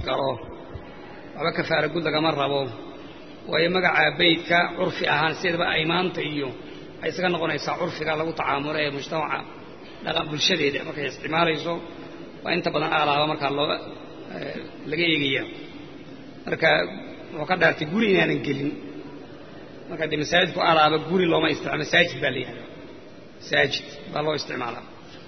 galo waxba kafaara gud lagama rabo waayo magaca beydka curfi ahaan sideedaba aymaanta iyo waxay isaga noqonaysaa curfiga lagu tacaamula ee mujtamaca dhaqan bulshadeeda markay isticmaalayso waa inta badan aalaaba markaa loo laga eegaya marka wuxuu ka dhaartay guri inaanan gelin marka dee masaajidku alaaba guri looma isticmaalo masaajid baa la yihahda masaajid baa loo isticmaalaa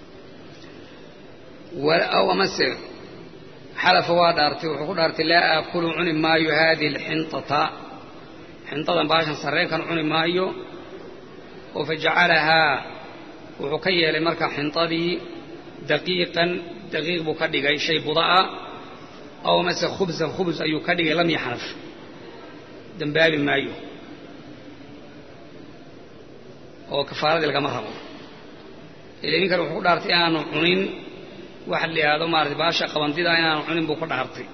aw amase xalafa waa dhaartay wuxuu ku dhaartay laa aakulu cuni maayo haadihi alxinطata xinطadan baashan sarreenkan cuni maayo oo fajacalahaa wuxuu ka yeelay marka xinطadii daqiiqan daqiiq buu ka dhigay shay buda'a aw amase khubsan khubs ayuu ka dhigay lam yaxnaf dembaabi maayo oo kafaaradii lagama rabo ila ninkan wuxuu ku dhaartay inaanu cunin waxa la yidhaahdo maarata baasha qabandida inaanu cunin buu ku dhaartay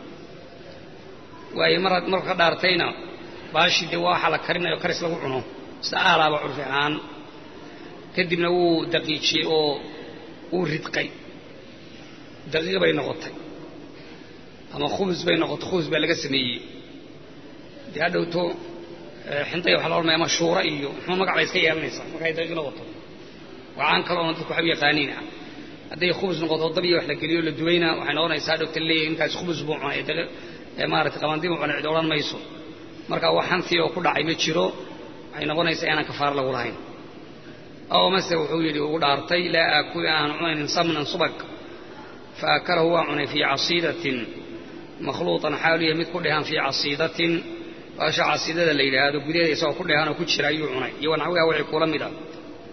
waayo mar marku ka dhaartayna baashii dee waxa la karinayo karis lagu cuno sida aalaaba curfi ahaan kadibna wuu daqiijiyey oo wuu ridqay daqiiq bay noqotay ama khubus bay noqotay khubus baa laga sameeyey dee hadhowto xintay waxa la odhanaya mashuura iyo muxuu magac bay iska yeelanaysaa markay daqiiq noqoto wacaan kale oona dadku waxu yaqaaniina hadday khubus noqoto dab iyo wax la geliyo la duwayna waxay noqonaysaa dhowta leeyahay ninkaas khubus buu cunay ee maaragtay qabandi buu cunay cid odhan mayso marka wax hantii oo ku dhacay ma jiro waxay noqonaysaa inaan kafaaro lagu lahayn aw mase wuxuu yidhi ugu dhaartay laa aakul aan cunaynin samnan subag fa akalahu waa cunay fii casiidatin makhluuطan xaaluya mid ku dhehan fii casiidatin baasha casiidada la yidhaahdo gudaheeda isagoo ku dheehanoo ku jira ayuu cunay iyo naxwiha wixii kula mid ah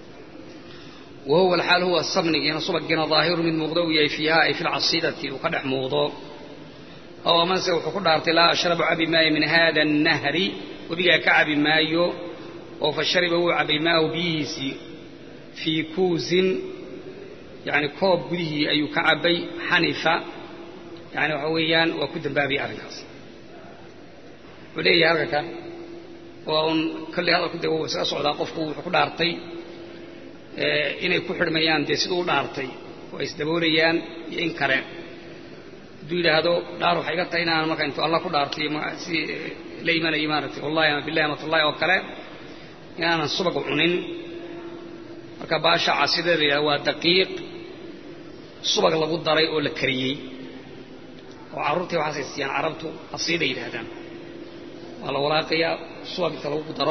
wa huwa alxaal huwa sabnigiina subaggiina daahiru mid muuqdo uu yahay fiiha ay fi lcasiidati uu ka dhex muuqdo aw amase wuxuu ku dhaartay laa ashrabu cabi maayo min hada annahri webigaa ka cabi maayo oo fa shariba wuu cabay maahu biyihiisii fii kuusin yani koob gudihii ayuu ka cabbay xanifa yani waxa weeyaan waa ku dambaabaya arrinkaas wuxuu leeyahay halka kan waa un kolley hadalku dee wuu isaga socdaa qofku wuxuu ku dhaartay inay ku xidhmayaan dee siduu u dhaartay oo ay isdaboolayaan iyo in kale hadduu yidhaahdo dhaar waxay iga tahay inaan marka intuu allah ku dhaartay si la imanayay maaragtay wallahi ama billahi amatullahi oo kale inaanan subag cunin marka baasha casidada la yidhahdo waa daqiiq subag lagu daray oo la kariyey oo carruurtii waxaasay siiyaan carabtu asiiday yidhaahdaan waa la walaaqayaa subag inta lagu daro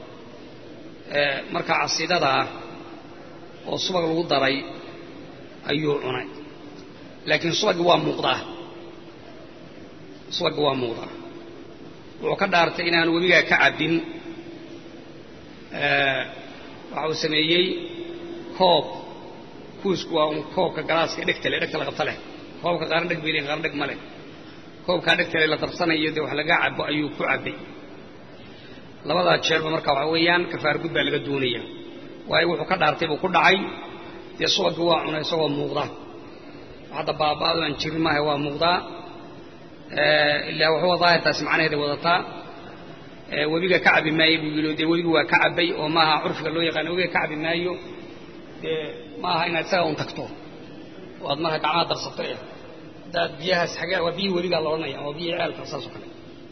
marka casiidadaa oo subag lagu daray ayuu cunay laakiin subaggi waa muuqdaa subaggi waa muuqdaa wuxuu ka dhaartay inaanu webigaa ka cabbin waxa uu sameeyey koob kuusku waa un koobka galaaska dhegta leh dhegta la qabta leh koobka qaarna dheg bay leeyihin qaarna dheg ma leh koobkaa dhegta leh la darsanayo dee wax laga cabo ayuu ku cabbay labadaa jeerba marka waxa weeyaan kafaar gud baa laga doonaya waayo wuxuu ka dhaartay buu ku dhacay dee subaggi waa cunay isagoo muuqda hadda baaba'adu aan jirin maaha waa muuqdaa ilaa waxuwa daahirtaasi macnaheeday wadataa webiga ka cabi maayo buu yidhi dee webigu waa ka cabbay oo maaha curfiga loo yaqaano webiga ka cabi maayo dee maaha inaad isaga un tagto oo aad marka gacmaha darsato eh haddaad biyahaas xagee waa biyihii webigaa la odhanaya waa biyihii ceelka saasoo kale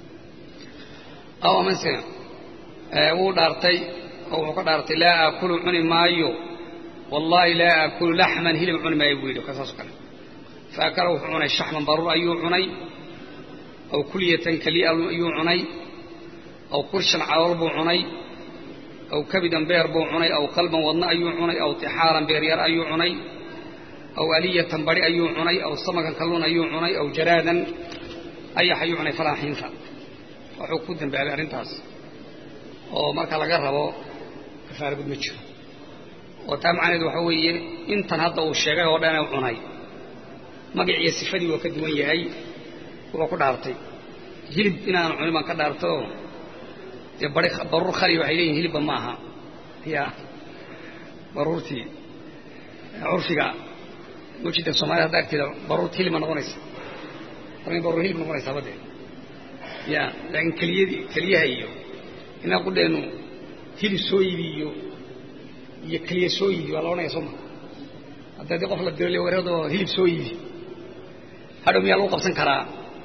aw amase wuu dhaartay oo wuxuu ka dhaartay laa aakulu cuni maayo wallaahi laa aakulu laxman hilib cuni maayo buu yidhi ka saasoo kale fa akala wuxuu cunay shaxman baruur ayuu cunay aw kulyatan keliya ayuu cunay aw kurshan calool buu cunay aw kabidan beer buu cunay aw qalban wadna ayuu cunay aw tixaaran beeryar ayuu cunay aw aliyatan bari ayuu cunay aw samakan kalluun ayuu cunay aw jaraadan ayax ayuu cunay falaa xiinta wuxuu ku dambaabay arrintaas oo marka laga rabo kafaara gud ma jiro oo taa macnaheedu waxa weeye intan hadda uu sheegay oo dhan cunay magaciiyo sifadii waa ka duwan yahay wuxuu ku dhaartay hilib inaanu cunin baan ka dhaartayoo dee bari baruur khali waxay leeyihin hilibba ma aha ya baruurtii curfiga mujida soomaalida hadda agteeda baruurta hilib ma noqonaysa arrin baruur hilib noqonaysaa badee ya laakiin keliyadii keliyaha iyo inaa qudheenu hilib soo ibi iyo iyo keliya soo ibi waa la odhanaya soo ma hadda dii qof la dilo wareedoo hilib soo ibi hadhow miyaa lagu qabsan karaa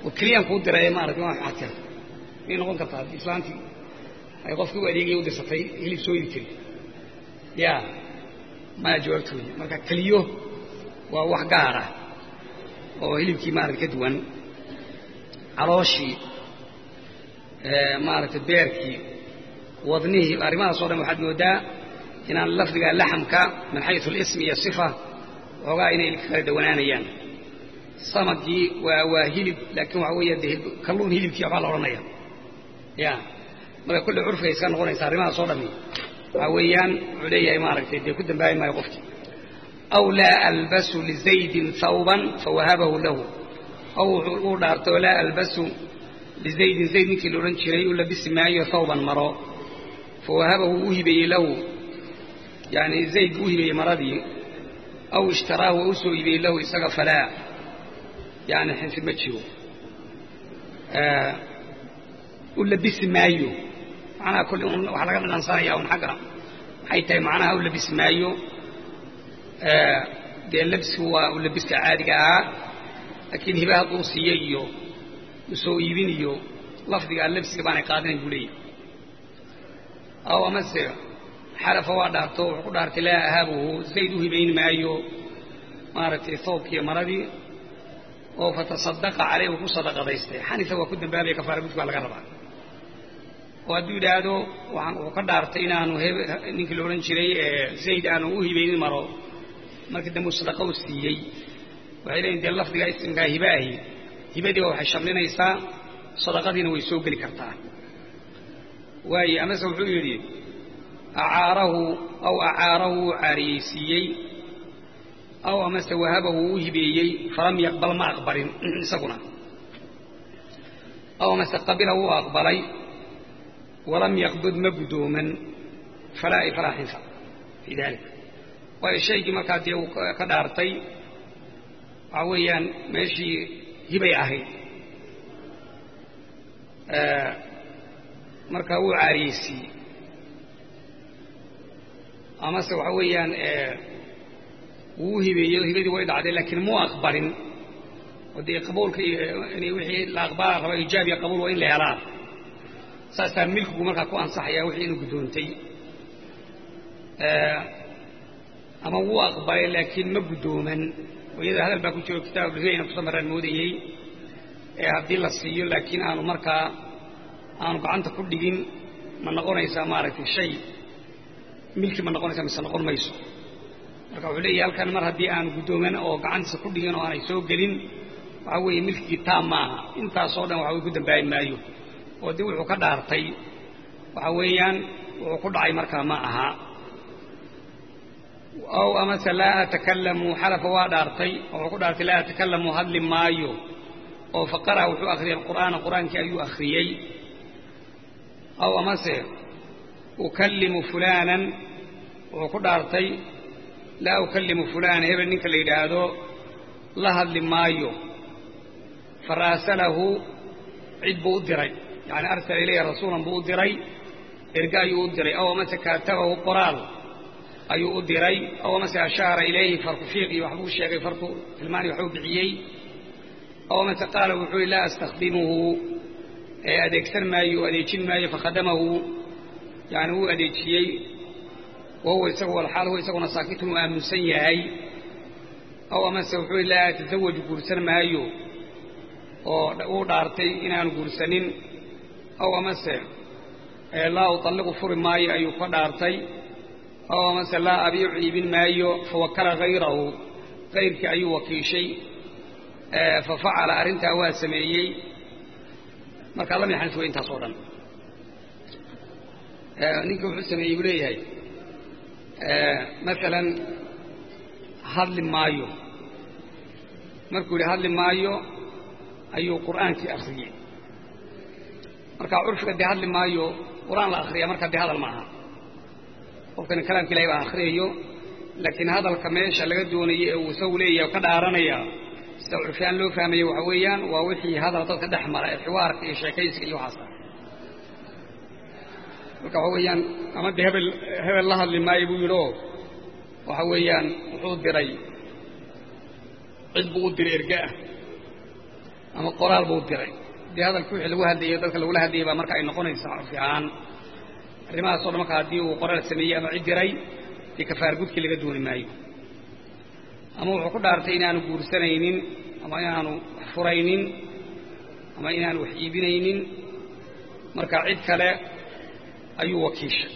oo keliyaan kuu diray maaragtay waa maxaad keentay may noqon kartaa haddii islaantii ay qofkii u adeegaya u dirsatay hilib soo ibi kari ya maya jawaabtooda marka keliyo waa wax gaar ah oo hilibkii maarata ka duwan calooshii maaragtay beerkii wadnihii arrimahaas o dhan waxaad moodaa inaan lafdiga laxamka min xayu alismi iyo sifa xoogaa inay kala dawanaanayaan samagii waa waa hilib laakiin waxa weeye de kalluun hilibkii waxbaa la odhanaya ya marka kulle curfiga iska noqonaysa arrimahaas oo dhami waxaa weeyaan wuxuu leeyahay maaragtay dee ku dambaabi maayo qofkii aw laa albasu lizaydin hawban fawahabahu lahu aw uu dhaartay oo laa albasu lizaydin zayd ninkii la odhan jiray u labisi maayo hawban maro fawahabahu u hibeeyey lahu yani zayd u hibeeyey maradii aw ishtaraahu waa u soo hibeeyey lahu isaga falaa yani xinfi ma jiro u labisi maayo macnaha kolle waxaa laga dhadhansanaya un xagga maxay tahay macnaha u labisi maayo dee labsigu waa u labiska caadiga ahaa laakiin hiba hadduu siiye iyo usoo iibin iyo lafdigaa labsiga baanay qaadinayn buu leeyahy aw amase xalafa waa dhaarto wuxuu ku dhaartay laa ahaabuhu zayd u hibayn maayo maaragtay thoobkiiyo maradii oo fatasadaqa caleyh uu ku sadaqadaystay xanifa waa ku dambaabaya kafaara gudka waa laga rabaa oo hadduu yidhaahdo waxaan wuxuu ka dhaartay inaanu ninkii la odhan jiray zayd aanu u hibaynin maro markii dambe uu sadaqa u siiyey waxay leeyiin dee lafdiga ismkaa hiba ahi hibadiiba waxay shamlinaysaa sadaqadiina way soo geli kartaa waaye amase wuxuu yidhi acaarahu aw acaarahu wuu caariyeysiiyey aw amase wahabahu u hibeeyey falam yaqbal ma aqbalin isaguna aw amase qabila wuu aqbalay walam yaqbud ma guddooman falaa falaa xinfa fii dalik waayo shaygii markaa dee uu ka dhaartay waxaa weeyaan meeshii hibay ahayd markaa wuu caariyeysiiyey amase waxa weeyaan wuu hibeeyey hibadii way dhacday laakiin muu aqbalin oo dee qabuulka in wixii la aqbala raba ijaab iyo qabuul waa in la helaa saasaa milkigu markaa ku ansaxaya wixii inuu guddoontay ama wuu aqbalay laakiin ma guddooman oo iyada hadal baa ku jiro kitaab ayna kusa maraan moodayey ee haddii la siiyo laakiin aanu markaa aanu gacanta ku dhigin ma noqonaysaa maaragtay shay milki ma noqonaysaa mise noqon mayso marka wuxuu leeyahy halkan mar haddii aanu guddooman oo gacantiisa ku dhigin oo aanay soo gelin waxaa weeye milkigii taam maaha intaasoo dhan waxa way ku dambaabi maayo oo dib wuxuu ka dhaartay waxa weeyaan wuxuu ku dhacay markaa ma aha aw amase laa atakalamu xalafa waa dhaartay wuxuu ku dhaartay laa atakalamu hadli maayo oo faqara wuxuu akhriyay alqur'aana qur'aankii ayuu akhriyey aw amase ukallimu fulaanan wuxuu ku dhaartay laa ukallimu fulaana hebel ninka la yidhaahdo la hadli maayo faraasalahu cid buu u diray yani arsala ilayhi rasuulan buu u diray erge ayuu u diray aw amase kaatabahu qoraal ayuu u diray aw amase ashaara ilayhi farku fiiq iyo waxbuu sheegay farku tilmaani waxbuu bixiyey aw amase qaala wuxuu yihi laa astakhdimuhu ee adeegsan maayo o adeejin maayo fakhadamahu yani wuu adeejiyey wahuwa isagu walxaal huwa isaguna saakitun uu aaminsan yahay aw amase wuxuu yihi laa atasawaju guursan maayo oo uu dhaartay inaanu guursanin aw amase laa utalliqu furi maayo ayuu ka dhaartay aw amase laa abiicu iibin maayo fawakala hayrahu kayrkii ayuu wakiishay fa facala arrintaa waa sameeyey markaa lam yaxnis way intaas oo dhan ninkii wuxuu sameeyey buu leeyahay maalan hadli maayo markuu yidhi hadli maayo ayuu qur'aankii akriyey marka curfiga dee hadli maayo qur'aan la akriya marka dee hadal ma aha qofkani kalaamka ilahay baa akhriyayo laakiin hadalka meesha laga doonayay ee uu isagu leeyahay ka dhaaranaya sida curfiyaan loo fahmayo waxa weeyaan waa wixii hadal dadka dhex mara ee xiwaarka iyo sheekaysiga iyo waxaasa marka waxa weeyaan ama dee hebel hebel la hadli maayo buu yidhi oo waxa weeyaan wuxuu diray cid buu u diray erge ah ama qoraal buu diray dee hadalka wixii lagu hadlayo dadka lagula hadlayay baa marka ay noqonaysaa curfi ahaan arrimahaas o dhan marka haddii uu qoraal sameeyey ama cid diray dee kafaar gudkii laga dooni maayo ama wuxuu ku dhaartay inaanu guursanaynin ama inaanu wax furaynin ama inaanu wax iibinaynin marka cid kale ayuu wakiishay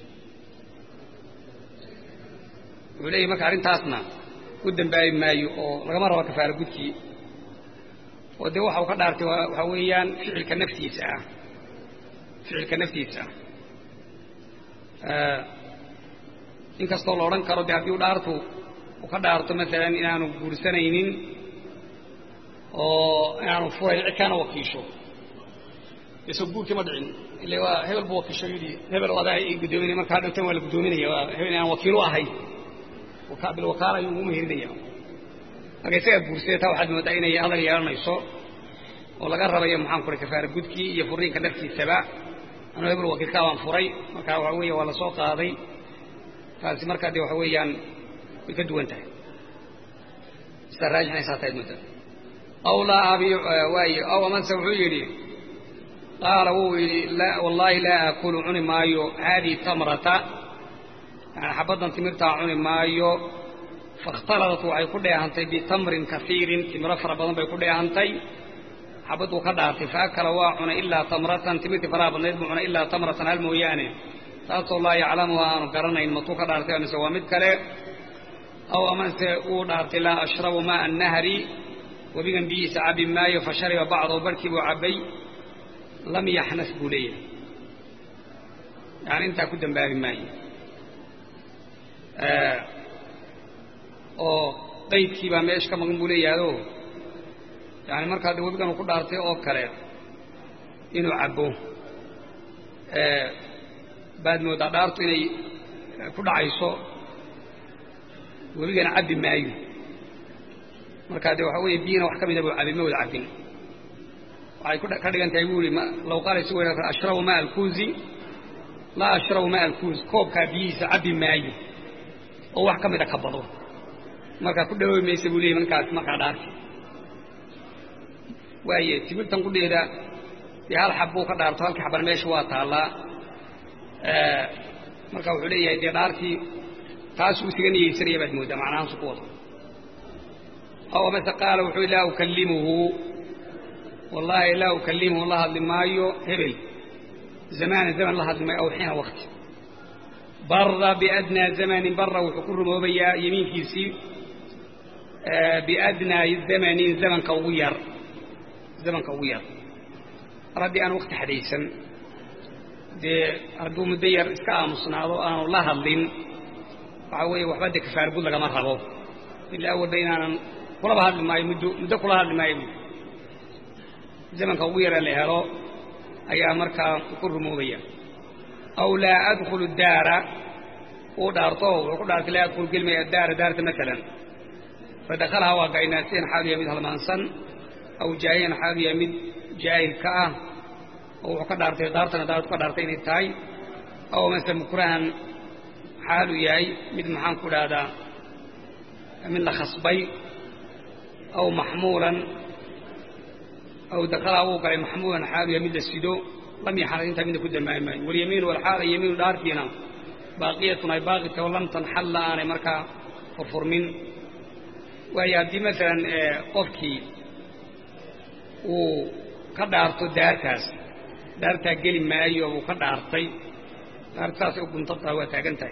wuxuu leeyahy marka arrintaasna u dambaabi maayo oo lagama rabo kafaara gudkii oo dee waxa uu ka dhaartay waxaa weeyaan ficilka naftiisa ah ficilka naftiisa ah inkastoo la odhan karo dee haddii u dhaartu uu ka dhaarto maalan inaanu guursanaynin oo inaanu furayn cid kaana wakiisho isoo guurkii ma dhicin ile waa hebel buu wakiisho yidhi hebel adaa i guddoominaya marka hadhowtan waa la guddoominaya waa hebel inaan wakiilu ahay bilwakaala ayuu ugu mehirinaya marka isagaa guursada taa waxaad moodaa inay hadal yeelanayso oo laga rabayo maxaan kuray kafaara gudkii iyo furiinka naftiisaba anuu hebel wakiilkaa baan furay marka waxa weeye waa la soo qaaday taasi markaa dee waxa weeyaan way ka duwan tahay sidaa raajixnaysaa tahayd mudda aw laa abi waaye aw amase wuxuu yidhi qaala wuu yidhi wallaahi laa aakulu cuni maayo haadihi tamrata yani xabaddan timirtaa cuni maayo fakhtaladat waxay ku dheehantay bitamrin kaiirin timiro fara badan bay ku dheehantay xabadduu ka dhaartay faakala waa cunay ilaa tamratan timirtii faraha badnayd buu cunay ilaa tamratan hal mooyaane taasoo laa yaclamuha aanu garanayn matuu ka dhaartay mise waa mid kale aw amase uu dhaartay laa ashrabu maa annahri webigan biyihiisa cabbi maayo fa shariba bacdahu barhkii buu cabbay lam yaxnas buu leeyahay yani intaa ku dambaabi maayo oo qaydkii baa meesha ka maqan buu leeyahayo yani markaa de webigan uu ku dhaartay oo kale inuu cabbo baad moodaa dhaartu inay ku dhacayso webigana cabbi maayo markaa de waxa weeye biyina wax ka mida buu cabbi ma wada cabbin waxay ka dhigan tahay buu ihi law qaala si weyna ashrabu maa alkuuzi laa ashrabu maa alkuuz koobkaa biyihiisa cabbi maayo oo wax ka mida ka bado markaa ku dhawoobi maysa buu leeyay markaas markaa dhaarti waaye timirtan qudheeda dee hal xab buu ka dhaarto halkii xabana meesha waa taallaa marka wuxuu leeyahay dee dhaartii taasuu isaga niyeysanaya baad mooddaa macnahaasu ku wado aw amase qaala wuxuu laa ukallimuhu wallaahi laa ukallimuhu la hadli maayo hebel zamaana zaman la hadli maayo aw xiina wakti bara biadnaa zamanin bara wuxuu ku rumoobayaa yemiinkiisii biadnaa zamanin zamanka ugu yar zamanka ugu yar mar haddii aan wakti xadaysan dee hadduu muddo yar iska aamusnaado aanu la hadlin waxaa weeye waxba dee kafaar gud lagama rabo ilaa awalba inaanan kulaba hadli maayo muddo muddo kula hadli maayo zamanka ugu yara la helo ayaa markaa ku rumoobaya aw laa adkhulu daara uu dhaarto wuxuu ku dhaartay laa adkhulu gelmaya daara daarta maalan fadakalaha waa gaynaasiyan xaalu yahay mid halmaansan aw jaahiyan xaalu yahay mid jaahil ka ah oo wuxuu ka dhaartay daartana daartu ka dhaartay inay tahay aw mase mukrahan xaalu yahay mid maxaan ku dhahdaa mid la khasbay aw maxmuulan aw dakalaha wuu galay maxmuulan xaalu yahay mid la sido lam yaxnad intaa midna ku dambaabi maayo walyamiinu walxaala yamiinu dhaartiina baaqiyatun ay baaqita oo lam tanxalla aanay markaa furfurmin waayo haddii maalan qofkii uu ka dhaarto daartaas daartaa geli maayo uu ka dhaartay daarta saasay u guntantaha waa taagan tahay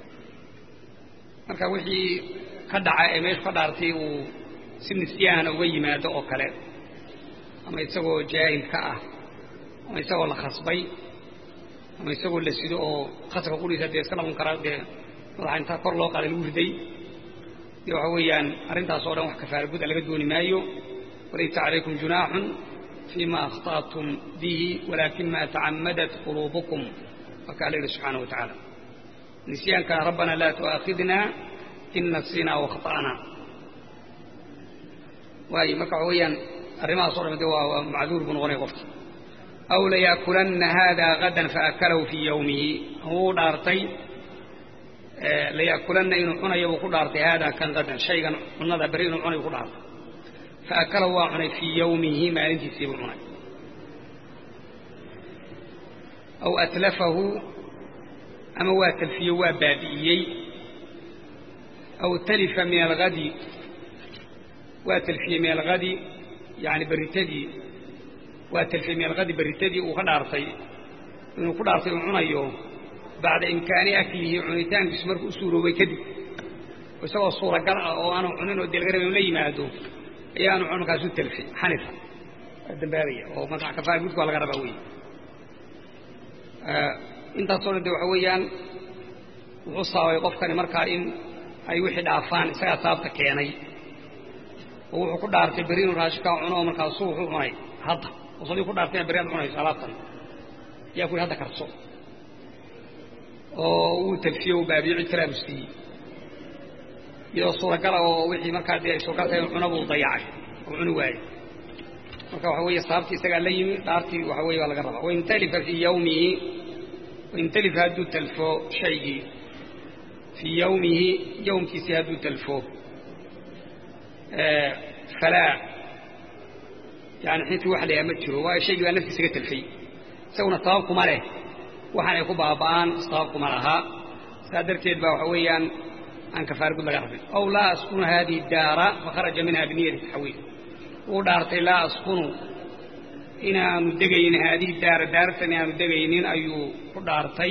marka wixii ka dhaca ee meeshu ka dhaartay uu si nisyaana uga yimaado oo kale ama isagoo jaahil ka ah ama isagoo la khasbay ama isagoo la sido oo khasabka qudhiisa dee iska dhaqan karaa dee madaxa intaa kor loo qaaday lagu riday dee waxa weeyaan arrintaas oo dhan wax kafaara guda laga dooni maayo walaysa calaykum junaaxun fima akhta'tum bihi walaakin ma tacammadat quluubukum waa kaa la yidhi subxaana wa tacaala nisyaanka rabbana laa tu'aakhidna in nasinaa wakhta'na waayo marka waxa weeyaan arrimahaas o dhan de waa macduur buu noqonaya qofki aw layaakulanna haada gadan faakalahu fii yowmihi wuu dhaartay layaakulanna inuu cunayo buu ku dhaartay haada kan gadan shaygan cunada berri inuu cunayo ku dhaartay fa akalahu waa cunay fii yawmihi maalintiisii buu cunay aw atlafahu ama waa talfiyo waa baabi'iyey aw talifa min alhadi waa talfiyey min alhadi yani berritadii waa talfiyey min alhadi berritadii uu ka dhaartay inuu ku dhaartay uu cunayo bacda imkaani aklihi cunitaankiisu markuu u suuroobay kadib isagoo suuragal ah oo aanu cunin oo deelgarab inu la yimaado ayaanu cun markaasu talfi xanifa waa dambaabaya oo marka kafaar gudka waa laga rabaa wey intaasoo dhan de waxa weeyaan wuxuu sababay qofkani markaa in ay wixii dhaafaan isagaa sababta keenay oo wuxuu ku dhaartay berri inuu raashinkaa cuno oo markaasuu wuxuu cunay hadda oo sadii ku dhaartay ina berri aad cunayso alaabtan yaa ku yidhi hadda karso oo uu talfiyo u baabiyo cid kalaabu siiyey iyadoo suuragala oo wixii markaa dee ay suuragal tahay cuna buu dayacay oo cuni waayey marka waxa weeye sababtii isagaa la yimi dhaartii waxa weye waa laga rabaa wain talifa fii yawmihi wain talifa hadduu talfo shaygii fii yawmihi yowmkiisii hadduu talfo falaa yani xintii wax layaa ma jiro waayo shaygii baa naftiisa ga talfay isaguna sabab kuma leh waxaan ay ku baaba'aan sabab kuma lahaa saa darteed baa waxa weeyaan aan kafaar gud laga rabin aw laa askunu hadihi daara fakharaja minha biniyati taxwiil wuu dhaartay laa askunu inaanu degaynin haadihi daara daartan inaanu degaynin ayuu ku dhaartay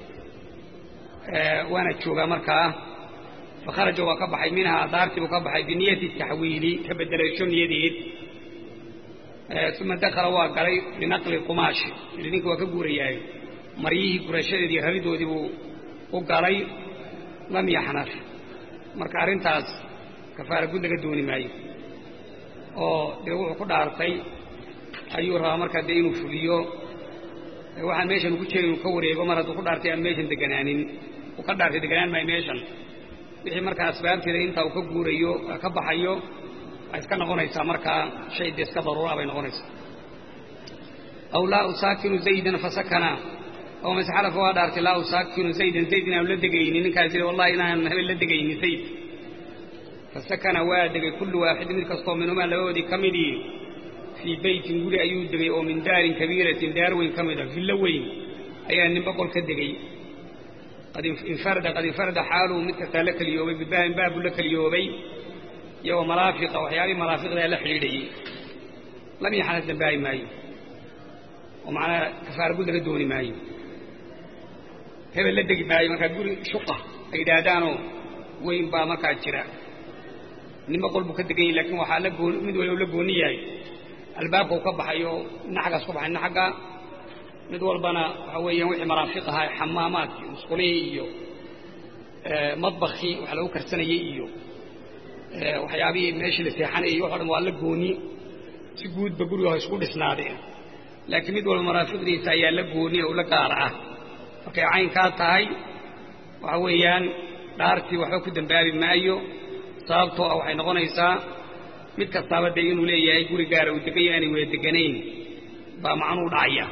waana joogaa markaa fakharaja waa ka baxay minhaa daartii buu ka baxay biniyati taxwiili ka bedelasho niyadeed uma dakala waa galay binaqli qumaashi ili ninka waa ka guurayahay maryihii gurashadeedii raridoodii buu u galay lam yaxnaf marka arrintaas kafaara gud laga dooni maayo oo dee wuxuu ku dhaartay ayuu rabaa markaa dee inuu fuliyo waxaan meeshan ugu jeeda inuu ka wareego mar hadduu ku dhaartay aan meeshan deganaanin uu ka dhaartay deganaan maayo meeshan wixii markaa asbaabteeda intaa uu ka guurayo ka baxayo waa iska noqonaysaa markaa shay dee iska daruura bay noqonaysaa aw laa usaakinu zaydan fasakana aw masxalafa waa dhaartay laa usaakinu zaydan zayd inaanu la degaynin ninkaas yidhi wallahi inaan habeen la degaynin zayd fasakana waa degay kullu waaxid mid kastoo minhumaa labadoodii ka midii fii beytin guri ayuu degay oo min daarin kabiiratin daar weyn ka mid a villo weyn ayaa nin boqol ka degay qad infarada qad infarada xaaluu mid kastaa la keliyoobay bibaabin baabuu la keliyoobay iyo maraafiqa waxyaabihii maraafiqdaa la xidhiidhayey lam yaxnad dambaabi maayo oo macnaa kafaara gud laga dooni maayo hebel la degi maayo markaa guri shuqa ay yidhaahdaanoo weyn baa markaa jira nin boqol buu ka degan yahy lakin waxaa la goon mid waliba la gooni yahay albaabka u ka baxayo ina xaggaas ka baxay ina xagga mid walbana waxa weeyaan wixii maraafiq ahaa xamaamaadkii musqulihii iyo madbakii wax lagu karsanayey iyo waxyaabihii meeshii la seexanayay iyo waxo dhan waa la gooni si guudba guriga ha isku dhisnaadeen laakiin mid walba maraafiqdiisa ayaa la gooni oo la gaar ah markay caynkaa tahay waxa weeyaan dhaartii waxba ku dambaabi maayo sababtoo ah waxay noqonaysaa mid kastaaba dee inuu leeyahay guri gaara uu degan yahay aanay wada deganayn baa macnuu dhacaya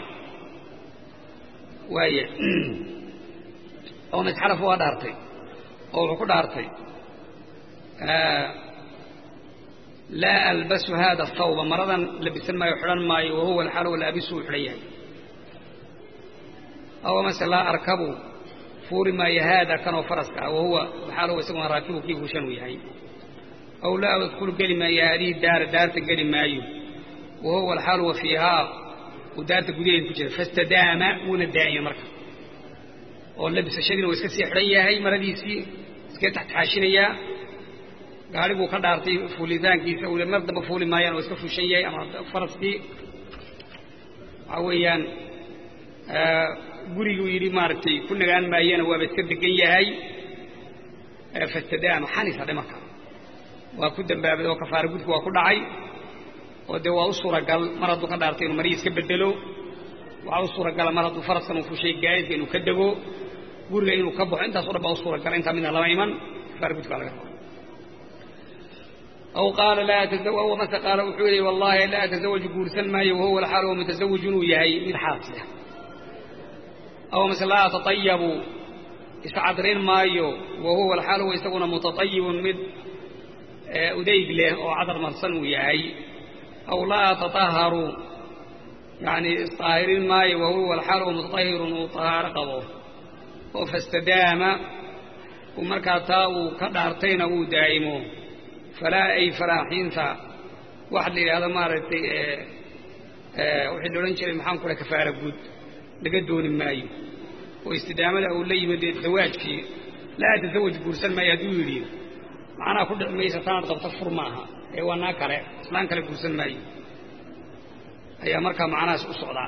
waaya oo masxalaf waa dhaartay oo wuxuu ku dhaartay laa albasu hada athawba maradan labisan maayo xidhan maayo wahuwa alxaal walaabisu uu xidhan yahay aw amase laa arkabu fuuli maayo haada kanoo faraska ah wahuwa alxaal huwa isaguna raakibu kii fuushan uu yahay aw laa adkulu geli maayo haadihi daara daarta geli maayo wahuwa alxaal huwa fiihaa uu daarta gudaheeda ku jira fastadaama wuuna daa'ima marka oo labisashadiina waa iska sii xidhan yahay maradiisii iska taxtaxaashinayaa gaari buu ka dhaartay fuulitaankiisa uu mar damba fuuli maayaan oo iska fuushan yahay ama faraskii waxaa weeyaan guriguu yidhi maaragtay ku nagaan maayana waaba iska degan yahay fastadaama xanifa dhimarka waa ku dambaabay oo kafaara gudku waa ku dhacay oo dee waa u suuragal mar hadduu ka dhaartay inuu marihii iska bedelo waxaa u suuragala mar hadduu faraskan uu fuushay gaadiidka inuu ka dego guriga inuu ka baxo intaas o dhan baa u suuragala intaa midna lama iman kafaara gudka laga raba aw qaala laa atazaw mase qaala wuxuu yihi wallaahi laa atazawaju guursan maayo wahuwa alxaal huwa mutasawij inuu yahay mid xaasila aw mase laa atatayabu iscadrin maayo wahuwa alxaal huwa isaguna mutaayibun mid udayg leh oo cadar marsan uu yahay aw laa tataharu yani isطaahirin maayo wahuwa alxaal oo mutatahirun uu طahaaro qabo oo fastadaama uu markaa taa uu ka dhaartayna uu daa'imo falaa ay faraaxiinta waxa la yidhahdo maaragtay wixii la odhan jiray maxaan ku dhaha kafaara guud laga dooni maayo oo istidaamada uu la yimid zawaajkii laa tasawaj guursan maayo hadduu yidhi macnaha ku dhici maysa tanaad qabto fur maaha ee waa naa kale islaan kale guursan maayo ayaa markaa macnahaas u socdaa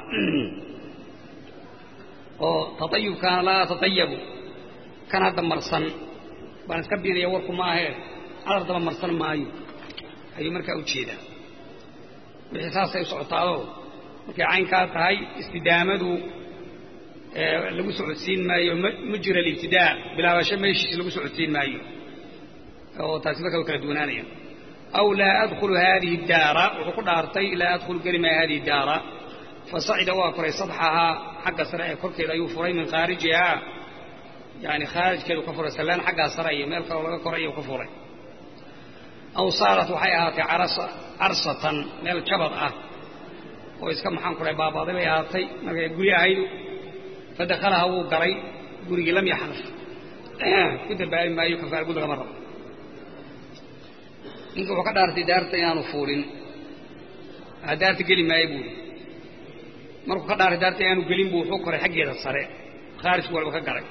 oo tatayubkaana laa tatayabu kan hadda marsan baan iska biinaya warku maahee cadar daba marsan maayo ayuu markaa u jeedaa wixii saasay u socotaadoo markay caynkaa tahay istidaamadu lagu socodsiin maayo mujra alibtidaa bilaabasho meeshiisa lagu socodsiin maayo oo taasi markaa way kala duwanaanaya aw laa adkhulu haadihi daara wuxuu ku dhaartay laa adkhulu geli maayo hadihi daara fasacida waa koray sadxahaa xagga sare ee korkeeda ayuu furay min khaarijihaa yani khaarijkeedu ka furay sallaan xaggaa sare iyo meel kaloo laga koray ayuu ka furay aw saarat waxay ahaatay carsatan meel jabad ah oo iska maxaan ku dhahay baabaaday bay ahaatay markay guri ahayd fadakhalaha wuu galay gurigii lam yaxnaf ku dambaabi maayo kafaara gud lagama rabo ninka wuxuu ka dhaartay daarta inaanu fuulin daarta geli maayo buuri markuu ka dhaartay daarta inaanu gelin buu wuxuu koray xaggeeda sare khaarijku walba ka galay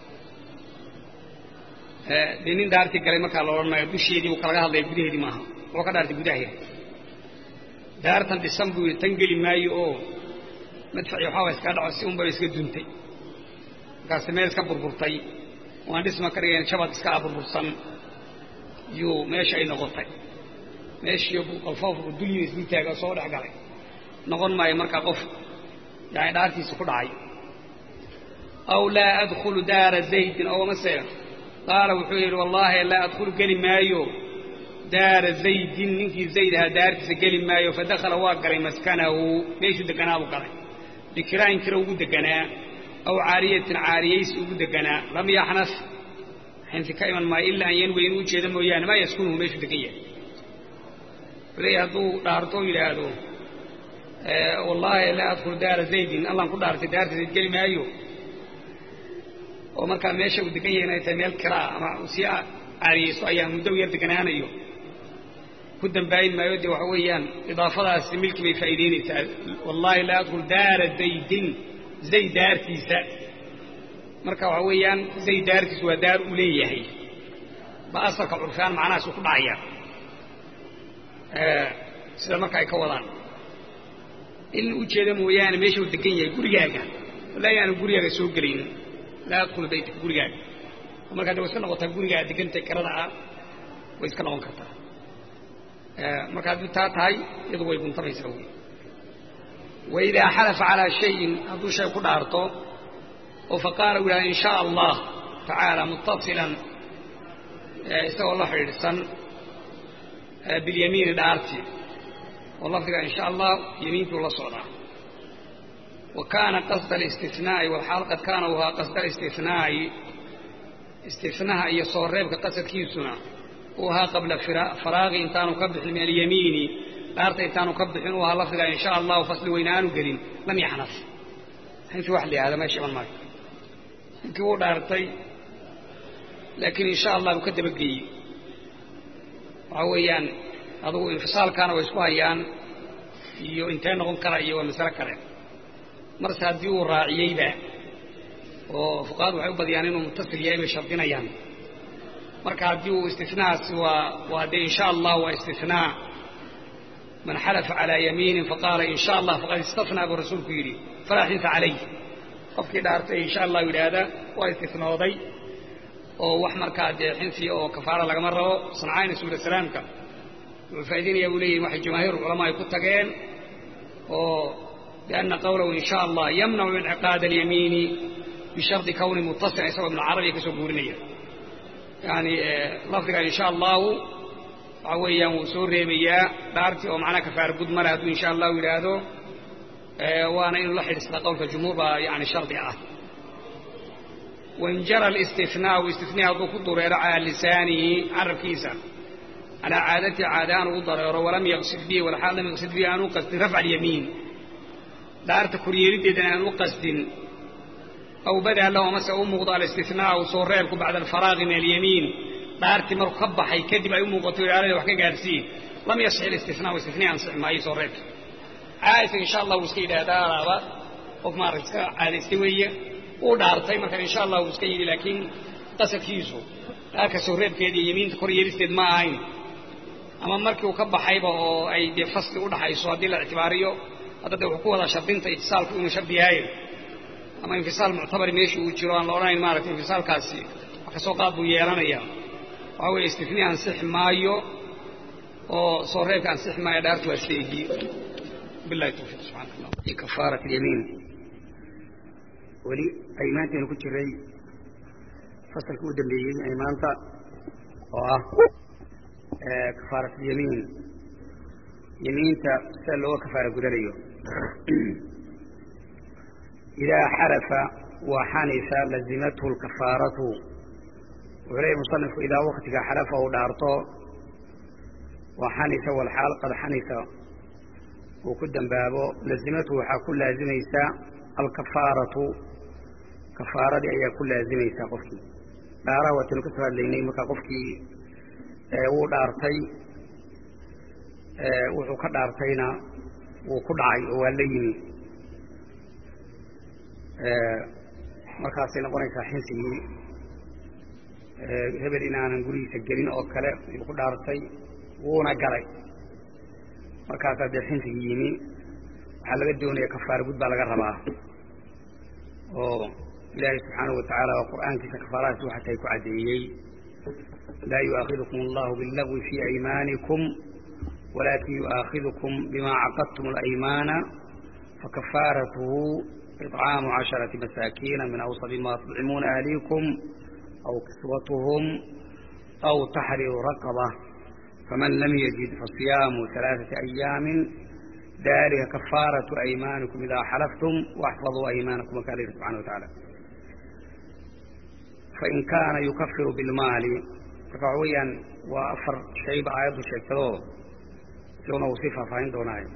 dee nin daartii galay markaa la odhan maayo dusheedii buu kalaga hadlaya gudaheedii maaha wuxuu ka dhaartay gudaheeda daartan dhisan buu yidhi tan geli maayo oo madfaci waxaaba iska dhaco si unbaba iska duntay markaasi meel iska burburtay waan dhisma ka dhigayn jabad iska a burbursan yuu meesha ay noqotay meeshii qolfoofku dulyin isdul taaga soo dhex galay noqon maayo markaa qof yani dhaartiisa ku dhacay aw laa adkhulu daara zaydin oo mase qaala wuxuu yidhi wallaahi laa adkhulu geli maayo daara zaydin ninkii zayd ahaa daartiisa geli maayo fadakhala waa galay maskanahu meeshuu deganaabuu galay bikiraayin kira ugu deganaa aw caariyatin caariyaysi ugu deganaa lam yaxnas xinfi ka iman maayo ilaa an yanwi inuu ujeedo mooyaane maa yaskunuhu meeshuu degan yahay wuxuu leeyahy hadduu dhaarto oo yidhaahdo wallaahi laa adkhulu daara zaydin allaan ku dhaartay daarta zayd geli maayo oo markaa meesha uu degan yahay inay tahay meel kiraa ama uu sii caariyaysto ayaa muddo u yar deganaanayo ku dambaayin maayo dee waxa weeyaan idaafadaasi milki bay faa'iidaynaysaa wallaahi laa adkhul daara zaydin zayd daartiisa marka waxa weeyaan zayd daartiisu waa daar uu leeyahay ba asalka curfaan macnahaas uu ku dhacaya sida marka ay ka wadaan in ujeeda mooyaane meesha uu degan yahay gurigaaga wallaahi aanu gurigaaga soo gelaynin laa adkhulu baytka gurigaaga markaa de way iska noqotaa gurigaa degantay kirada ah way iska noqon kartaa marka haddii taa tahay iyadu way guntamaysaa wy waidaa xalafa calaa shayin hadduu shay ku dhaarto oo faqaala u yidhahda in shaa allah tacaala muttasilan isagoo la xidhiidhsan bilyamiini dhaartii oo lafdiga in sha allah yamiintuu la socdaa wa kaana qasda alistinaai walxaal qad kaana wahaa qasda alistinaai istinaha iyo soo reebka qasadkiisuna uu ahaa qabla faraaqi intaanu ka bixin min alyamiini dhaarta intaanu ka bixin uu ahaa lafdiga in sha allahu fasli weyne aanu gelin lam yaxnaf intii wax la yihahda meesha iman maayo ninkii wuu dhaartay laakiin in sha allah buu ka dabageeyey waxaa weeyaan adugu infisaalkaana way isku hayaan iyo intee noqon kara iyo waa masale kale marse haddii uu raaciyeyba oo fuqahadu waxay u badiyaan inuu mutasil yahay bay shardinayaan marka haddii uu istinahaasi waa waa dee in sha allah waa istinaa man xalafa calaa yamiinin faqaala in sha allah faqad istathnaa buu rasuulku yidhi falaa xinta calayh qofkii dhaartay in sha allah yidhaahda waa istinooday oo wax markaa dee xinfiya oo kafaara lagama rabo sancayna suula salaamka wuxuu faa'idaynaya buu leeyahi waxay jamaahiir culamaa ay ku tageen oo bianna qawlahu in sha allah yamnacu inciqaada alyamiini bishardi kawni muttasil isagoo ibnu carabiya ka soo guurinaya yani lafdiga in sha allahu waxa weeyaan wuu soo reebayaa dhaartii oo macnaha kafaara gud male hadduu in sha allahu yidhaahdo waana inuu la xidhiistaa qowlka jumhuur baa yani shardi ah wain jara alistinaau istinaa hadduu ku dureero calaa lisaanihi carabkiisa calaa caadatii caada aan ugu dareero walam yaqsid bihi walxaal lam yaqsid bihi aan u qasdin rafca alyamiin dhaarta koryeelideedana aan u qasdin aw badaa lahu amase u muuqdo alistinaau soo reebku bacda alfaraaqi min alyamiin dhaartii markuu ka baxay kadib ay u muuqato ilaalada wax ka gaarsiin lam yasix alistinaa istinaa ansixi maayo soo reebka caadisa insha allah wuu iska yidhaahdaa alaaba qof maarata iska caadaystay weeye uu dhaartay marka insha allah wuu iska yidhi laakiin qasadkiisu dhaarka soo reebkeeda iyo yamiinta kor yeelisteed ma ahayn ama markii uu ka baxayba oo ay dee fasli u dhaxayso haddii la ictibaariyo hadda de wuxuu ku wadaa shardinta itisaalku inuu shardi yahay ama infisaal muctabari meeshii uu jiro aan la odhanayn maarata infisaalkaasi wax kasoo qaad buu yeelanaya waxaa weeye istifni ansixi maayo oo soo reebka ansixi maayo dhaartu waa sheegi billahi tawfiiq subxaana allah kafaarat alyamiin weli aymaantaynu ku jiray fasalkii u dambeeyey aymaanta oo ah kafaarat alyamiin yamiinta sida looga kafaara gudanayo idaa xarafa wa xanifa lazimathu lkafaaratu wuxuu leeyay musanifku idaa waktiga xarafa uu dhaarto wa xanifa walxaal qad xanifa uu ku dambaabo lazimathu waxaa ku laazimaysa alkafaaratu kafaaradii ayaa ku laazimaysaa qofkii dhaaraha waataynu ka soo hadlaynay markaa qofkii wuu dhaartay wuxuu ka dhaartayna wuu ku dhacay oo waa la yimi markaasay noqonaysaa xinsigii hebel inaanan gurigiisa gelin oo kale ayuu ku dhaartay wuuna galay markaasaa dee xinsigii yimi waxaa laga doonaya kafaara gud baa laga rabaa oo ilaahay subxaanahu watacaala oo qur'aankiisa kafaaradaasi waxa tahay ku caddeeyey laa yu'aakidukum allahu billagwi fii aymaanikum walakin yu'aakidukum bima caqadtum alaymaana fakafaaratuhu iطcaamu casharati masaakiina min awsadi ma tudcimuuna ahliikum aw kiswatuhum aw taxriiru raqaba faman lam yajid fasiyaamu alaaثati ayaamin dalika kafaaratu aymaanikum idaa xalaftum waxfaduu aymaanakum wakaa layihi subxana wa tacaala fain kaana yukafiru bilmaali marka waxa weeyaan waa afar shayba aayaddu sheegtadoo isaguna uu sii faahfaahin doonaayo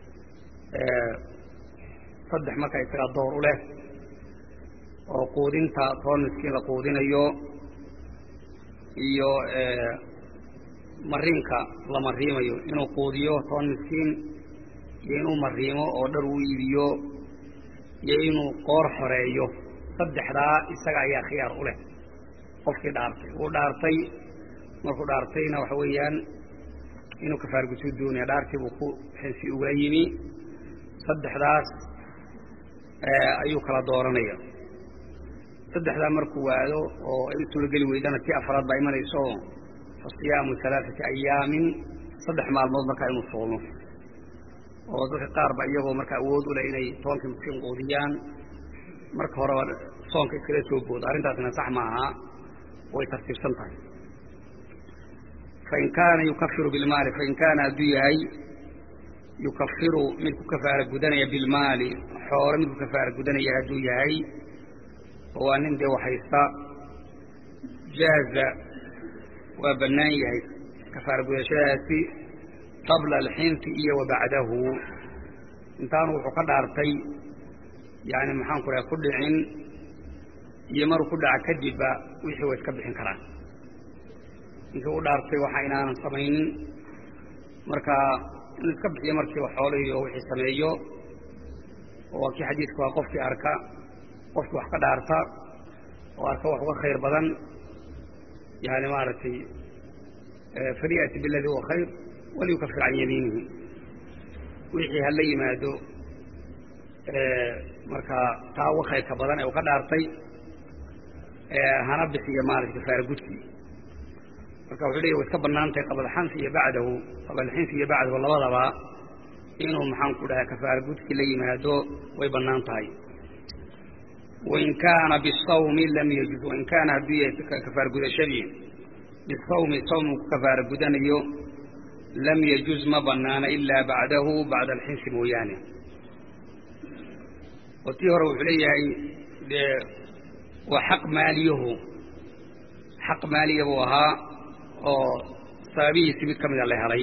saddex marka isagaa door u leh oo quudinta toban miskiin la quudinayo iyo mariinka la mariimayo inuu quudiyo toban miskiin iyo inuu mariimo oo dhar uu iibiyo iyo inuu qoor xoreeyo saddexdaa isaga ayaa khiyaar u leh qofkii dhaartay wuu dhaartay markuu dhaartayna waxa weeyaan inuu kafaar gudsu doonaya dhaartii buu ku xinsi ugula yimi saddexdaas ayuu kala dooranaya saddexdaa markuu waado oo ay u suurageli weydana tii afraad baa imanayso fa siyaamu alaaثati ayaamin saddex maalmood markaa inuu soomo oo dadka qaar ba iyagoo markaa awood u leh inay tobankii miskiin quudiyaan marka horeba soonka iskala soo boodo arrintaasna sax maaha way tartiibsan tahay fain kaana yukafiru bilmaali fain kaana hadduu yahay yukafiru mid ku kafaara gudanaya bilmaali xoolo mid ku kafaara gudanaya hadduu yahay oo waa nin dee waxhaysta jaaza waa bannaan yahay kafaara gudashadaasi qabla alxinti iyo wa bacdahu intaanu wuxuu ka dhaartay yani maxaan ku raha ku dhicin iyo maruu ku dhaca kadibba wixii way iska bixin karaan ninkii u dhaartay waxa inaanan samaynin marka inuu iska bixiyo markiiba xoolihii oo wixii sameeyo oo waa kii xadiidku waa qofkii arka qofkii wax ka dhaarta oo arka wax uga khayr badan yani maaragtay falyati biladii huwa khayr waliyukafir can yamiinihi wixii hala yimaado markaa taa uga khayrka badan ee uu ka dhaartay hana bixiyo maarata kafaara gudkii marka wuxuu leeya way iska bannaan tahay qabla alxanfi iyo bacdahu qabla alxinfi iyo bacdahu labadaba inuu maxaan ku dhahay kafaara gudkii la yimaado way bannaan tahay wain kaana bisawmi lam yajuz wain kaana hadduu yahay kafaara gudashadii bisawmi sawm uu ku kafaara gudanayo lam yajuz ma banaana ilaa bacdahu bacda alxinsi mooyaane oo tii hore wuxuu leeyahay dee waa xaq maaliyahu xaq maaliya buu ahaa oo sababihiisi mid ka mida la helay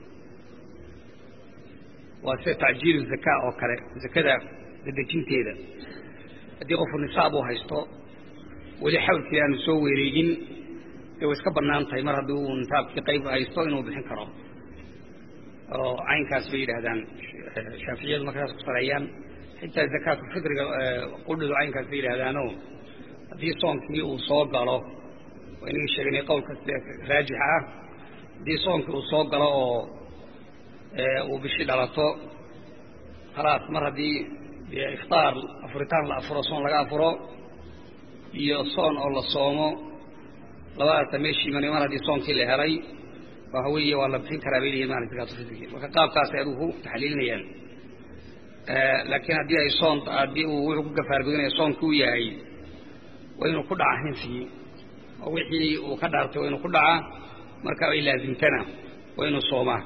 waa sida tacjiilu zakaa oo kale zakada dadejinteeda haddii qofku nisaab uu haysto weli xawlkii aanu soo wereegin dee way iska bannaan tahay mar haddii uu nisaabkii qayb haysto inuu bixin karo oo caynkaas bay yidhaahdaan shaaficiyadu markaas ku sareeyaan xitaa zakaatulfitriga qudhidu caynkaas bay yidhahdaano haddii soonkii uu soo galo waa inagii sheeganay qowlka raajixa ah haddii soonkii uu soo galo oo uu bishii dhalato khalaas mar haddii iftaar afuritaan la afuro soon laga afuro iyo soon oo la soomo labadaasa meeshii imanay mar haddii soonkii la helay waxa weeye waa la bixin karaa bay leeyihin maala zakaatulfitrigi marka qaabkaasay adigu ku taxliilinayaan laakiin haddii ay soon haddii uu wuxuu ku gafaargudinaya soonki u yahay waa inuu ku dhaca hinsigii oo wixii uu ka dhaartay waa inuu ku dhaca marka ay laazimtana waa inuu soomaa